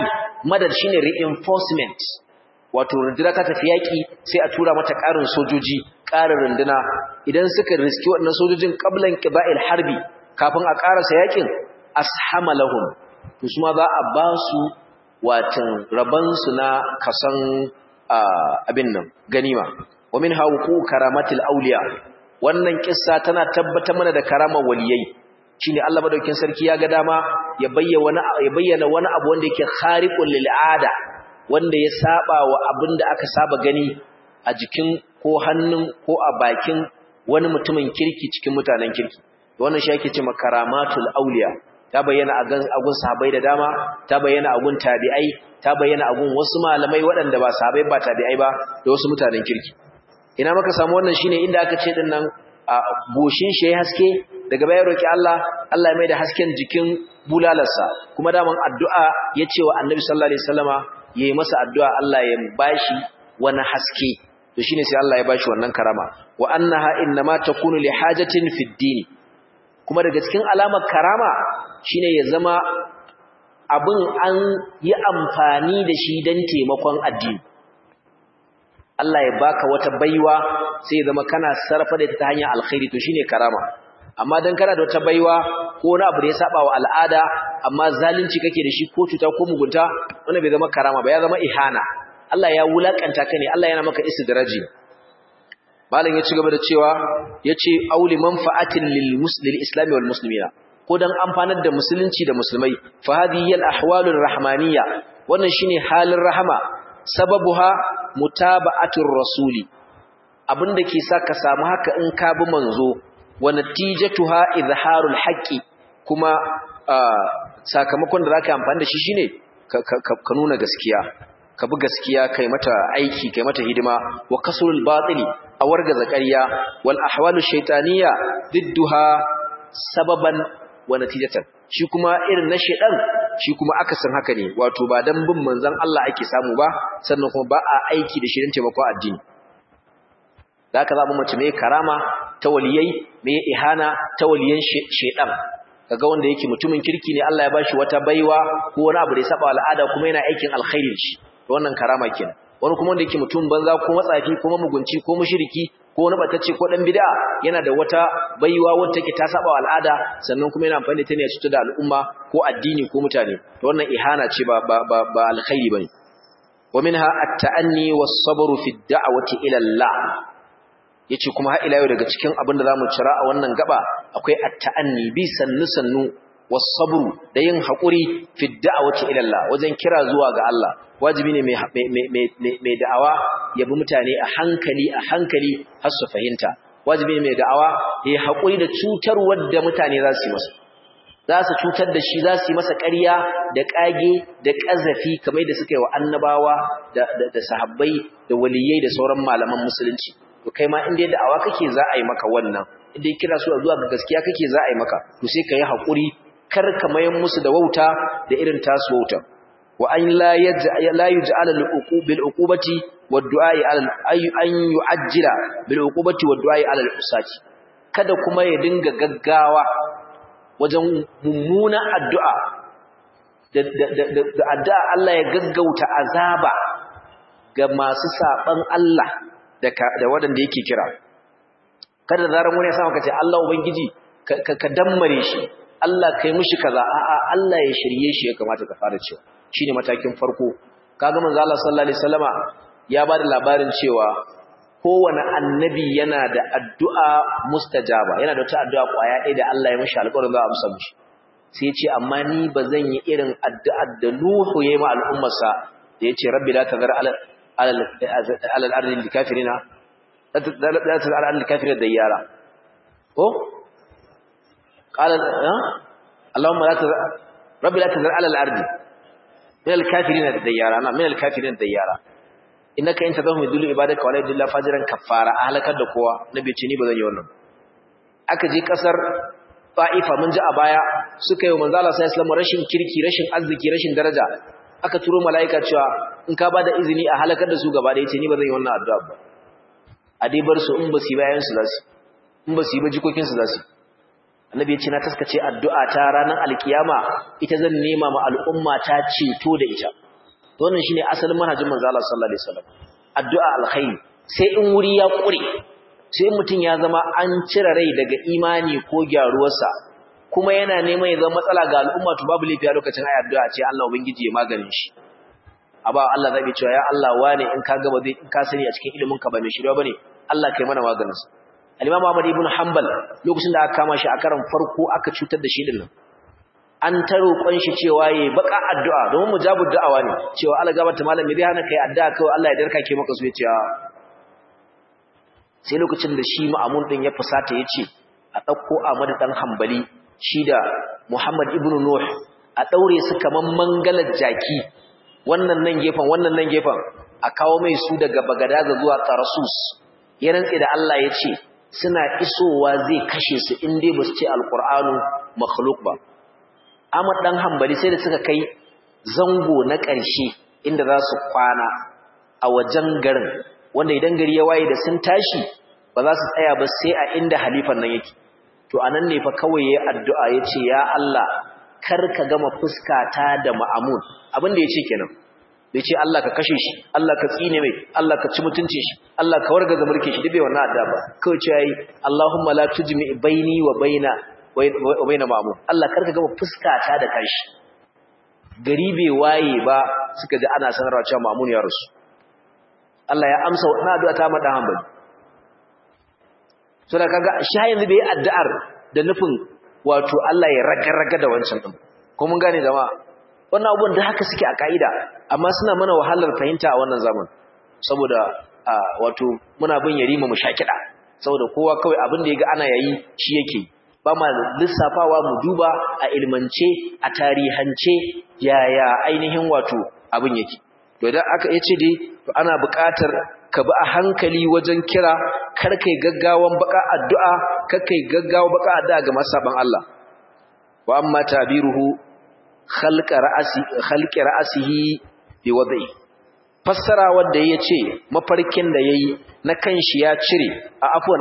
madad shine reinforcement wato runduna ta tafi yaki sai a tura mata ƙarin sojoji ƙarin runduna idan suka riski waɗannan sojojin qablan qiba'il harbi kafin a ƙarasa yakin ashama lahum to su ma za a ba su watan raban su na kasan abin nan ganima wa min hawqu karamatil awliya wannan kissa tana tabbatar mana da karamar waliyai shine Allah madaukakin sarki ya ga dama ya bayyana ya bayyana wani abu wanda yake khariqul lil ada wanda ya saba wa abinda aka saba gani a jikin ko hannun ko a bakin wani mutumin kirki cikin mutanen kirki wannan shi ake cewa karamatul awliya ta bayyana a gun sahabbai da dama ta bayyana a gun tabi'ai ta bayyana a gun wasu malamai waɗanda ba sahabbai ba tabi'ai ba da wasu mutanen kirki ina maka samu wannan shine inda aka ce din nan a goshin shi ya haske daga bayan roki Allah Allah ya mai da hasken jikin bulalarsa kuma daman addu'a ya ce wa annabi sallallahu alaihi wasallama yayi masa addu'a Allah ya bashi wani haske to shine sai Allah ya bashi wannan karama wa annaha innama takunu li hajatin fid din kuma daga cikin alamar karama shine ya zama abin an yi amfani da shi don taimakon addini Allah ya baka wata baiwa sai ya zama kana sarrafa da ta hanyar alkhairi to shine karama amma dan kana da wata baiwa ko wani abu da ya saba wa al'ada amma zalunci kake da shi ko cuta ko mugunta wannan bai zama karama ba ya zama ihana Allah ya wulakanta ka ne Allah yana maka istidraji malam ya ci gaba da cewa yace auli manfa'atin lil muslim islam wal muslimina ko dan amfanar da musulunci da musulmai fa hadhihi al ahwalur rahmaniyya wannan shine halin rahama sababuha mutaba'atur rasuli abinda ke sa ka samu haka in ka bi manzo wa natijatuha izharul haqqi kuma sakamakon da zaka amfani da shi shine ka nuna gaskiya ka bi gaskiya kai mata aiki kai mata hidima wa kasrul batili a warga zakariya wal ahwalu shaytaniyya didduha sababan wa natijatan shi kuma irin na shedan shi kuma akasin haka ne wato ba dan bin manzon Allah ake samu ba sannan kuma ba a aiki da shirin taimako addini zaka zamu mace mai karama ta waliyai mai ihana ta waliyan shedan kaga wanda yake mutumin kirki ne Allah ya bashi wata baiwa ko wani abu da ya saba al'ada kuma yana aikin alkhairi shi wannan karama kenan wani kuma wanda yake mutum banza ko matsafi ko mugunci ko mushriki ko wani batacce ko dan bid'a yana da wata baiwa wanda take ta saba al'ada sannan kuma yana amfani da ta ne ya cutar da al'umma ko addini ko mutane to wannan ihana ce ba ba ba, ba alkhairi bane wa minha at-ta'anni was-sabru fi ad-da'wati ila Allah yace kuma har ila yau daga cikin abin da zamu cira a wannan gaba akwai at-ta'anni bi sannu sannu was-sabru da yin hakuri fi ad-da'wati ila Allah wajen kira zuwa ga Allah wajibi ne mai da'awa ya bi mutane a hankali a hankali har su fahimta wajibi ne mai da'awa ya haƙuri da cutar wadda mutane za su yi masa za su cutar da shi za su yi masa ƙarya da ƙage da ƙazafi kamar da suka yi wa annabawa da sahabbai da waliyai da sauran malaman musulunci to kai ma inda da'awa kake za a yi maka wannan inda ya kira su zuwa ga gaskiya kake za a yi maka to sai ka yi haƙuri kar ka mayan musu da wauta da irin tasu wauta wa an la yuj'al bil uqubati wad du'a'i ala an yu'ajjila bil uqubati wad du'a'i ala al-usati kada kuma ya dinga gaggawa wajen mummuna addu'a da addu'a Allah ya gaggauta azaba ga masu saban Allah da da wadanda yake kira kada zaran wani ya samu kace Allah ubangiji ka dammare shi Allah kai mishi kaza a'a Allah ya shirye shi ya kamata ka fara cewa shine matakin farko kaga manzo Allah sallallahu alaihi wasallama ya bada labarin cewa kowane annabi yana da addu'a mustajaba yana da wata addu'a kwaya ɗaya da Allah ya mishi alƙawarin za a amsa mishi sai ya ce amma ni ba zan yi irin addu'ar da Nuhu ya yi ma al'ummarsa da ya ce rabbi la tazar ala ala al-ardi likafirina la tazar ala al-kafirina dayyara ko qala Allahumma la tazar rabbi la tazar ala al-ardi min al-kafirina dayyara na min al-kafirina dayyara innaka in tadahum yudullu ibadaka wala yudilla fajiran kaffara halakar da kowa nabi ce ni bazan yi wannan aka je kasar Ta'ifa mun ji a baya suka yi manzo Allah sallallahu alaihi rashin kirki rashin arziki rashin daraja aka turo malaika cewa in ka bada izini a halakar da su gaba da yace ni bazan yi wannan addu'a ba a dai bar su in ba su bayan su zasu in ba su yi ba jikokin su zasu annabi ya ce na taskace addu'a ta ranar alkiyama ita zan nema ma al'umma ta ceto da ita to wannan shine asalin manhajin manzo Allah sallallahu alaihi wasallam addu'a alkhairi sai in wuri ya kure sai mutum ya zama an cire rai daga imani ko gyaruwarsa kuma yana neman ya zama matsala ga al'umma to babu lafiya lokacin ayi addu'a ce Allah ubangiji ya maganin shi aba Allah zai cewa ya Allah wane in ka gaba zai in ka sani a cikin ilimin ka ba mai shirya bane Allah kai mana maganin sa al-Imam Ahmad ibn Hanbal lokacin da aka kama shi a karan farko aka cutar da shi din nan an ta roƙon shi cewa yayi baka addu'a domin mujabud da'awa ne cewa Allah gabata malam me zai hana kai addu'a kawai Allah ya darka ke maka su yace sai lokacin da shi Ma'mun din ya fusata yace a dauko Ahmad dan Hanbali shi da Muhammad ibn Nuh a daure su kaman mangalar jaki wannan nan gefen wannan nan gefen a kawo mai su daga Bagadaza zuwa Tarsus ya rantse da Allah yace suna isowa zai kashe su in dai ba su ce alqur'anu makhluq ba Ahmad dan Hanbali sai da suka kai zango na ƙarshe inda za su kwana a wajen garin wanda idan gari ya waye da sun tashi ba za su tsaya ba sai a inda halifan nan yake to anan ne fa kawai yayi addu'a yace ya Allah kar ka gama fuskata da ma'amun abin da yace kenan bai ce Allah ka kashe shi Allah ka tsine mai Allah ka ci mutunce shi Allah ka wargaza mulkin shi duk bai wannan addu'a ba kawai ce yayi Allahumma la tujmi baini wa baina wa baina ma'amun Allah kar ka gama fuskata da kashi gari bai waye ba suka ji ana sanarwa cewa ma'amun ya rasu Allah ya amsa wannan addu'a ta madan hanbali so da kaga shi har yanzu bai yi addu'ar da nufin wato Allah ya raga-raga da wancan din ko mun gane jama'a wannan abubuwan da haka suke a kaida amma suna mana wahalar fahimta a wannan zaman saboda wato muna bin yarima mu shakida saboda kowa kawai abin da yaga ana yayi shi yake ba ma lissafawa mu duba a ilmance a tarihance yaya ainihin wato abin yake to idan aka yace dai to ana buƙatar ka bi a hankali wajen kira kar kai gaggawan baka addu'a kar kai gaggawa baka addu'a ga masaban Allah wa amma tabiruhu khalqa ra'si khalqi ra'sihi bi wad'i fassara wanda yace mafarkin da yayi na kanshi ya cire a afwan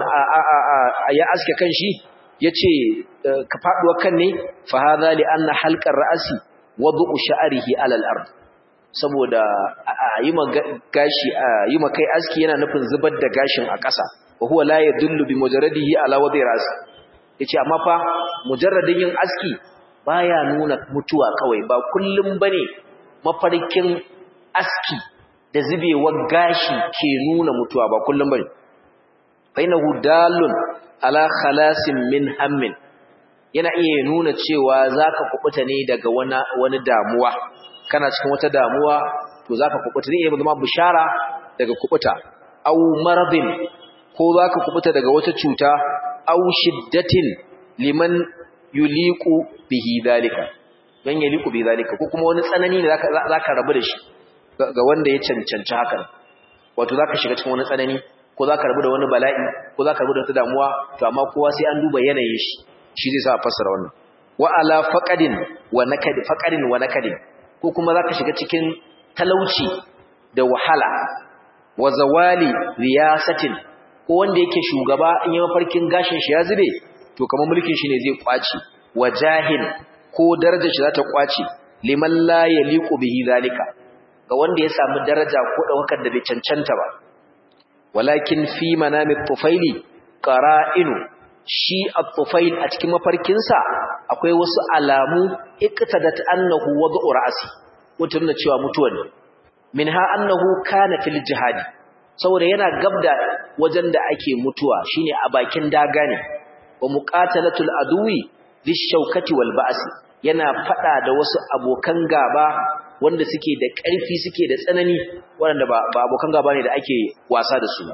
ya aske kanshi yace ka faduwa kan ne fa hadha li anna halqar ra'si wad'u sha'rihi ala al-ard saboda yi gashi yi kai aski yana nufin zubar da gashin a ƙasa wa huwa la yadullu bi mujarradihi ala wadi ras yace amma fa mujarradin yin aski baya nuna mutuwa kawai ba kullum bane mafarkin aski da zubewar gashi ke nuna mutuwa ba kullum bane bainahu dalun ala khalasin min hammin yana iya nuna cewa zaka kubuta ne daga wani wani damuwa kana cikin wata damuwa to zaka kubuta ne ya zama bishara daga kubuta aw maradin ko zaka kubuta daga wata cuta aw shiddatin liman yuliqu bihi dalika dan yaliqu bihi dalika ko kuma wani tsanani ne zaka zaka rabu da shi ga wanda ya cancanci haka wato zaka shiga cikin wani tsanani ko zaka rabu da wani bala'i ko zaka rabu da wata damuwa to amma kowa sai an duba yanayin shi shi zai sa fassara wannan wa ala faqadin wa nakad faqadin wa nakadin ko kuma zaka shiga cikin talauci da wahala wa zawali riyasatin ko wanda yake shugaba in yi mafarkin gashin shi ya zube to kamar mulkin shi ne zai kwaci wa jahil ko darajar shi za ta kwaci liman la yaliqu bihi zalika ga wanda ya samu daraja ko daukar da bai cancanta ba walakin fi manami tufaili qara'inu shi at-tufail a cikin mafarkinsa akwai wasu alamu iqtadat annahu wad'u ra'si mutum na cewa mutuwa ne minha annahu kana fil jihadi saboda yana gabda wajen da ake mutuwa shine a bakin daga ne wa muqatalatul aduwi lishaukati wal ba'si yana fada da wasu abokan gaba wanda suke da ƙarfi suke da tsanani wanda ba abokan gaba ne da ake wasa da su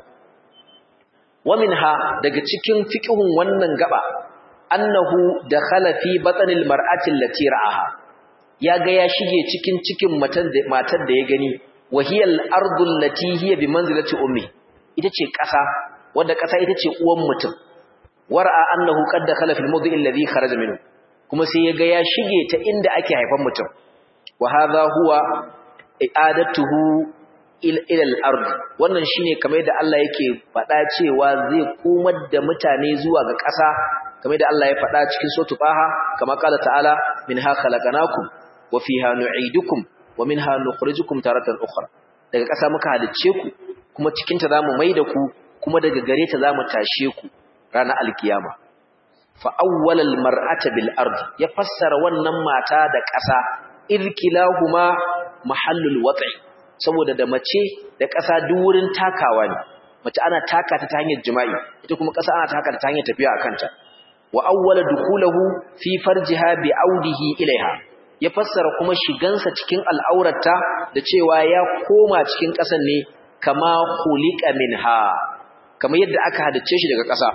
wa minha daga cikin fiqhun wannan gaba annahu dakhala fi batnil mar'ati allati ra'aha yaga ya shige cikin cikin matan da matar da ya gani wahiyal ardu allati hiya bi manzilati ummi ita ce ƙasa wanda ƙasa ita ce uwan mutum war'a annahu qad dakhala fil mawdi' alladhi kharaja minhu kuma sai yaga ya shige ta inda ake haifan mutum wa hadha huwa i'adatuhu ila al-ard wannan shine kamar da Allah yake faɗa cewa zai komar da mutane zuwa ga ƙasa kamar da Allah ya faɗa cikin suratul Taha kama qala ta'ala minha khalaqnakum wa fiha nu'idukum wa minha nukhrijukum taratan ukhra daga ƙasa muka halicce ku kuma cikin ta zamu maida ku kuma daga gare ta zamu tashe ku ranar alkiyama fa awwalal mar'ata bil ard ya fassara wannan mata da ƙasa irkilahuma mahallul wat'i saboda da mace da ƙasa duk wurin takawa ne mace ana taka ta ta hanyar jima'i ita kuma ƙasa ana taka ta ta hanyar tafiya akan ta wa awwala dukulahu fi farjiha bi audihi ilaiha ya fassara kuma shigansa cikin al'aurata da cewa ya koma cikin ƙasan ne kama khuliqa minha kamar yadda aka hadace shi daga ƙasa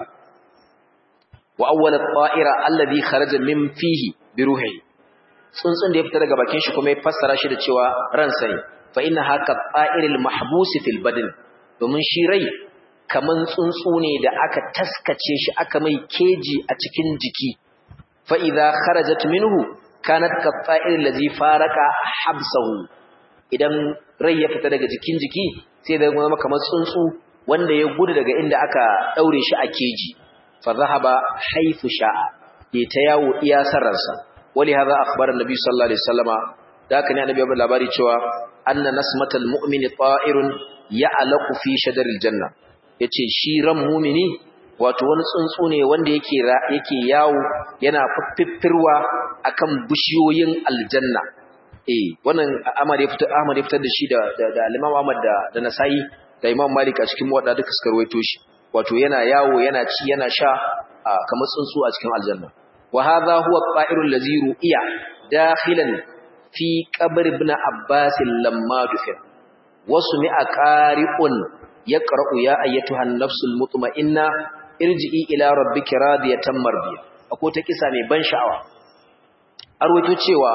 wa awwala ta'ira alladhi kharaja min fihi bi ruhihi tsuntsun da ya fita daga bakin shi kuma ya fassara shi da cewa ransa ne fa inna haka ta'iril mahbusi fil badn domin shi rai kaman tsuntsu ne da aka taskace shi aka mai keji a cikin jiki fa idza kharajat minhu kanat ka ta'iril ladhi faraka habsahu idan rai ya fita daga jikin jiki sai da zama kamar tsuntsu wanda ya gudu daga inda aka daure shi a keji fa zahaba haythu sha'a ya ta yawo iya sararsa wali hadha akhbara annabi sallallahu alaihi wasallama da haka ne annabi ya bada labari cewa anna nasmatal mu'mini ta'irun ya'laqu fi shadaril janna yace shi ran mu'mini wato wani tsuntsu ne wanda yake yake yawo yana fiffirwa akan bishiyoyin aljanna eh wannan Ahmad ya fitar Ahmad ya fitar da shi da da Imam Ahmad da da Nasa'i da Imam Malik a cikin wadda duka suka rawaito shi wato yana yawo yana ci yana sha kamar tsuntsu a cikin aljanna wa hadha huwa at-ta'iru allazi ru'iya dakhilan fi qabr ibn Abbas lamma dufir wasu mi'a qari'un yaqra'u ya ayyatuha an-nafsul mutma'inna irji'i ila rabbiki radiyatan mardiya akwai ta kisa mai ban sha'awa arwato cewa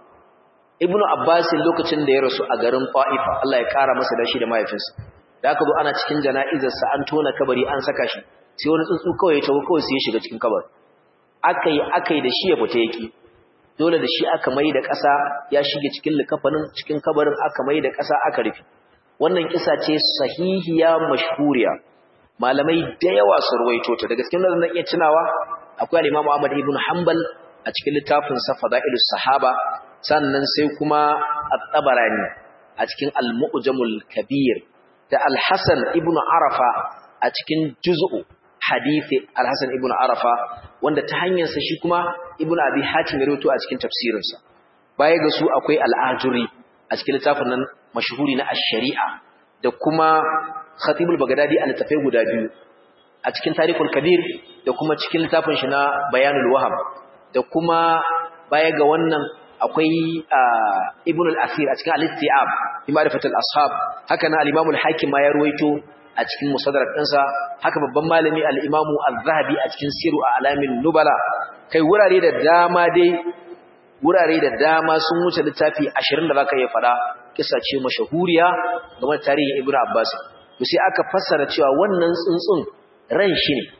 ibnu abbas lokacin da ya rasu a garin Ta'ifa Allah ya kara masa dashi da mahaifinsa da aka zo ana cikin jana'izar sa an tona kabari an saka shi sai wani tsuntsu kawai ya tawo kawai sai ya shiga cikin kabari akai akai da shi ya fita yaki dole da shi aka mai da ƙasa ya shige cikin likafanin cikin kabarin aka mai da ƙasa aka rufe wannan kisa ce sahihiya mashhuriya malamai da yawa su ruwaito ta daga cikin nan iya tunawa akwai al-Imam Ahmad ibn Hanbal a cikin littafin sa Fadailus Sahaba sannan sai kuma At-Tabarani a cikin Al-Mu'jamul Kabir da Al-Hasan ibn Arafa a cikin Juz'u Hadisi Al-Hasan ibn Arafa wanda ta hanyar sa shi kuma Ibn Abi Hatim ya rawaito a cikin tafsirin sa baya ga su akwai Al-Ajuri a cikin littafin nan mashhuri na Ash-Shari'a da kuma Khatibul Baghdadi a littafai guda biyu a cikin Tarikhul Kabir da kuma cikin littafin shi na Bayanul Wahab da kuma baya ga wannan akwai Ibn al-Asir a cikin Al-Istiab fi Ma'rifatul Ashab haka na al-Imam al-Hakim ma ya ruwaito a cikin Musaddarak ɗinsa haka babban malami al-Imam Az-Zahabi a cikin Siru Alamin Nubala kai wurare da dama dai wurare da dama sun wuce littafi 20 da zaka iya fada kissa ce mashahuriya game da tarihin Ibn Abbas to sai aka fassara cewa wannan tsuntsun ran shi ne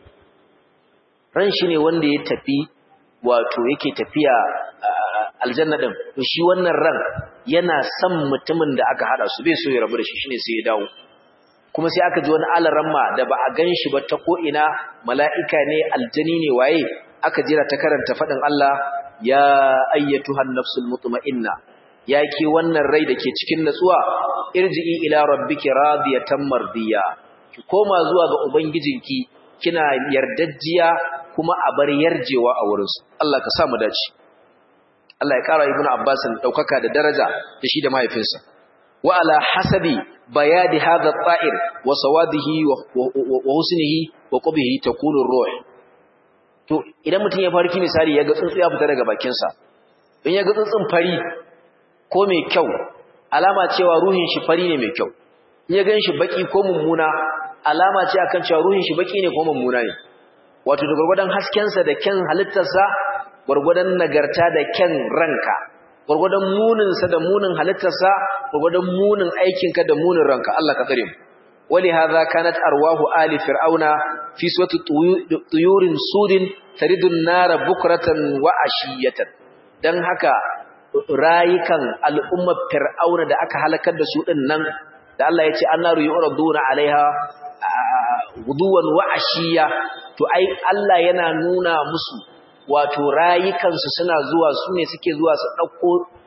ran shi ne wanda ya tafi wato yake tafiya aljanna din to shi wannan ran yana son mutumin da aka hada su bai so ya rabu da shi shine sai ya dawo kuma sai aka ji wani alaramma da ba a gan shi ba ta ko ina mala'ika ne aljani ne waye aka jira ta karanta fadin Allah ya ayyatuhan nafsul mutma'inna ya ke wannan rai da ke cikin natsuwa irji'i ila rabbiki radiyatan mardiya ki koma zuwa ga ubangijinki kina yardajjiya kuma a bar yarjewa a wurin su Allah ka sa mu dace Allah ya kara ibnu Abbas daukaka da daraja da shi da mahaifinsa wa ala hasabi bayadi hadha at-ta'ir wa sawadihi wa husnihi wa qubihi takunu ruh to idan mutum ya farki misali ya ga tsuntsu ya fita daga bakin sa in ya ga tsuntsun fari ko mai kyau alama cewa ruhin shi fari ne mai kyau in ya ganshi baki ko mummuna alama ce akan cewa ruhin shi baki ne ko mummuna ne wato da gurgurdan hasken sa da kyan halittarsa gurgurdan nagarta da kyan ranka gurgurdan munin sa da munin halittarsa gurgurdan munin aikin ka da munin ranka Allah ka tsare mu wali hadha kanat arwahu ali fir'auna fi suwati tuyurin sudin taridun nara bukratan wa ashiyatan dan haka rayukan al'ummar fir'auna da aka halakar da su din nan da Allah ya ce annaru yuraduna alaiha guduwan wa ashiya to ai Allah yana nuna musu wato rayukan su suna zuwa su ne suke zuwa su dauko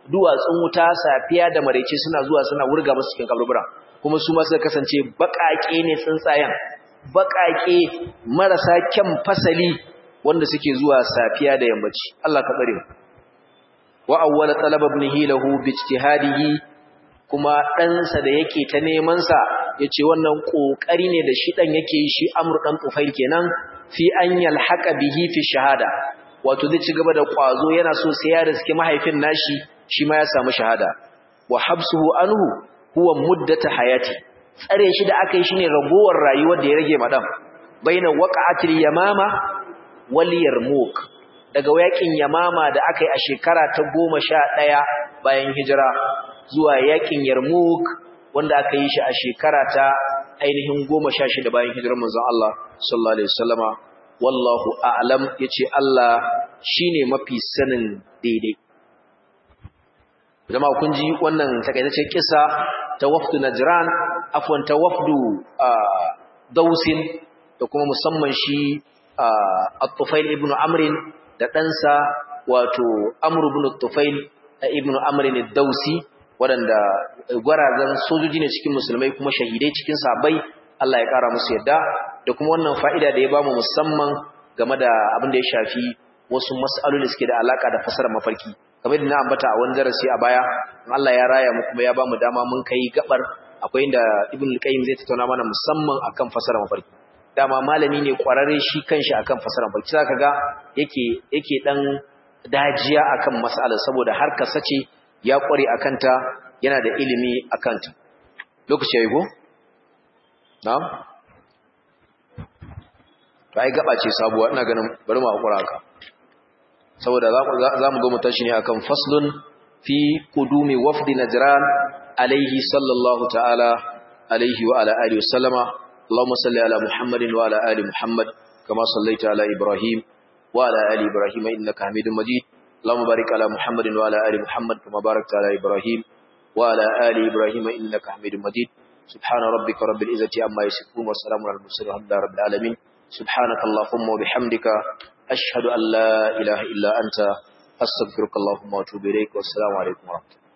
duwatsun wuta safiya da maraice suna zuwa suna wurga musu cikin kaburbura kuma su ma suka kasance baƙaƙe ne tsuntsayen baƙaƙe marasa kyan fasali wanda suke zuwa safiya da yammaci Allah ka tsare wa awwala talaba ibnihi lahu bi ijtihadihi kuma ɗansa da yake ta neman sa yace wannan kokari ne da shi dan yake yi shi Amr dan Tufail kenan fi an yalhaqa bihi fi shahada wato zai ci gaba da kwazo yana so sai ya riske mahaifin nashi shi ma ya samu shahada wa habsuhu anhu huwa muddata hayati tsare shi da aka yi shine ragowar rayuwar da ya rage madam baina waqa'atil yamama wal yarmuk daga yakin yamama da aka yi a shekara ta 11 bayan hijira zuwa yakin yarmuk wanda aka yi shi a shekara ta ainihin 16 bayan hijirar manzon Allah sallallahu alaihi wasallama wallahu a'lam yace Allah shine mafi sanin daidai jama'a kun ji wannan takaitaccen kissa ta wafdu najran afwan ta wafdu dausin da kuma musamman shi at-tufail ibn amr da ɗansa wato amr ibn at-tufail ibn amr ad-dausi waɗanda gwarazan sojoji ne cikin musulmai kuma shahidai cikin sabai Allah ya ƙara musu yadda da kuma wannan fa'ida da ya bamu musamman game da abin da ya shafi wasu mas'aloli suke da alaka da fasarar mafarki kamar yadda na ambata a wani darasi a baya Allah ya raya mu kuma ya bamu dama mun kai gabar akwai inda Ibn al-Qayyim zai tattauna mana musamman akan fasarar mafarki dama malami ne kwararre shi kanshi akan fasarar mafarki zaka ga yake yake dan dajiya akan mas'alar saboda har ka sace ya kware akan ta yana da ilimi akan ta lokaci yayi go na'am bai gaba ce sabuwa ina ganin bari mu hakura haka saboda za mu mu tashi ne akan faslun fi qudumi wafdi najran alaihi sallallahu ta'ala alaihi wa ala alihi wasallama اللهم صل على محمد وعلى ال محمد كما صليت على ابراهيم وعلى ال ابراهيم انك حميد مجيد اللهم بارك على محمد وعلى ال محمد كما باركت على ابراهيم وعلى ال ابراهيم انك حميد مجيد سبحان ربك رب العزه عما يصفون وسلام على المرسلين الحمد لله رب العالمين سبحانك اللهم وبحمدك أشهد أن لا إله إلا أنت أستغفرك اللهم وأتوب إليك والسلام عليكم ورحمة الله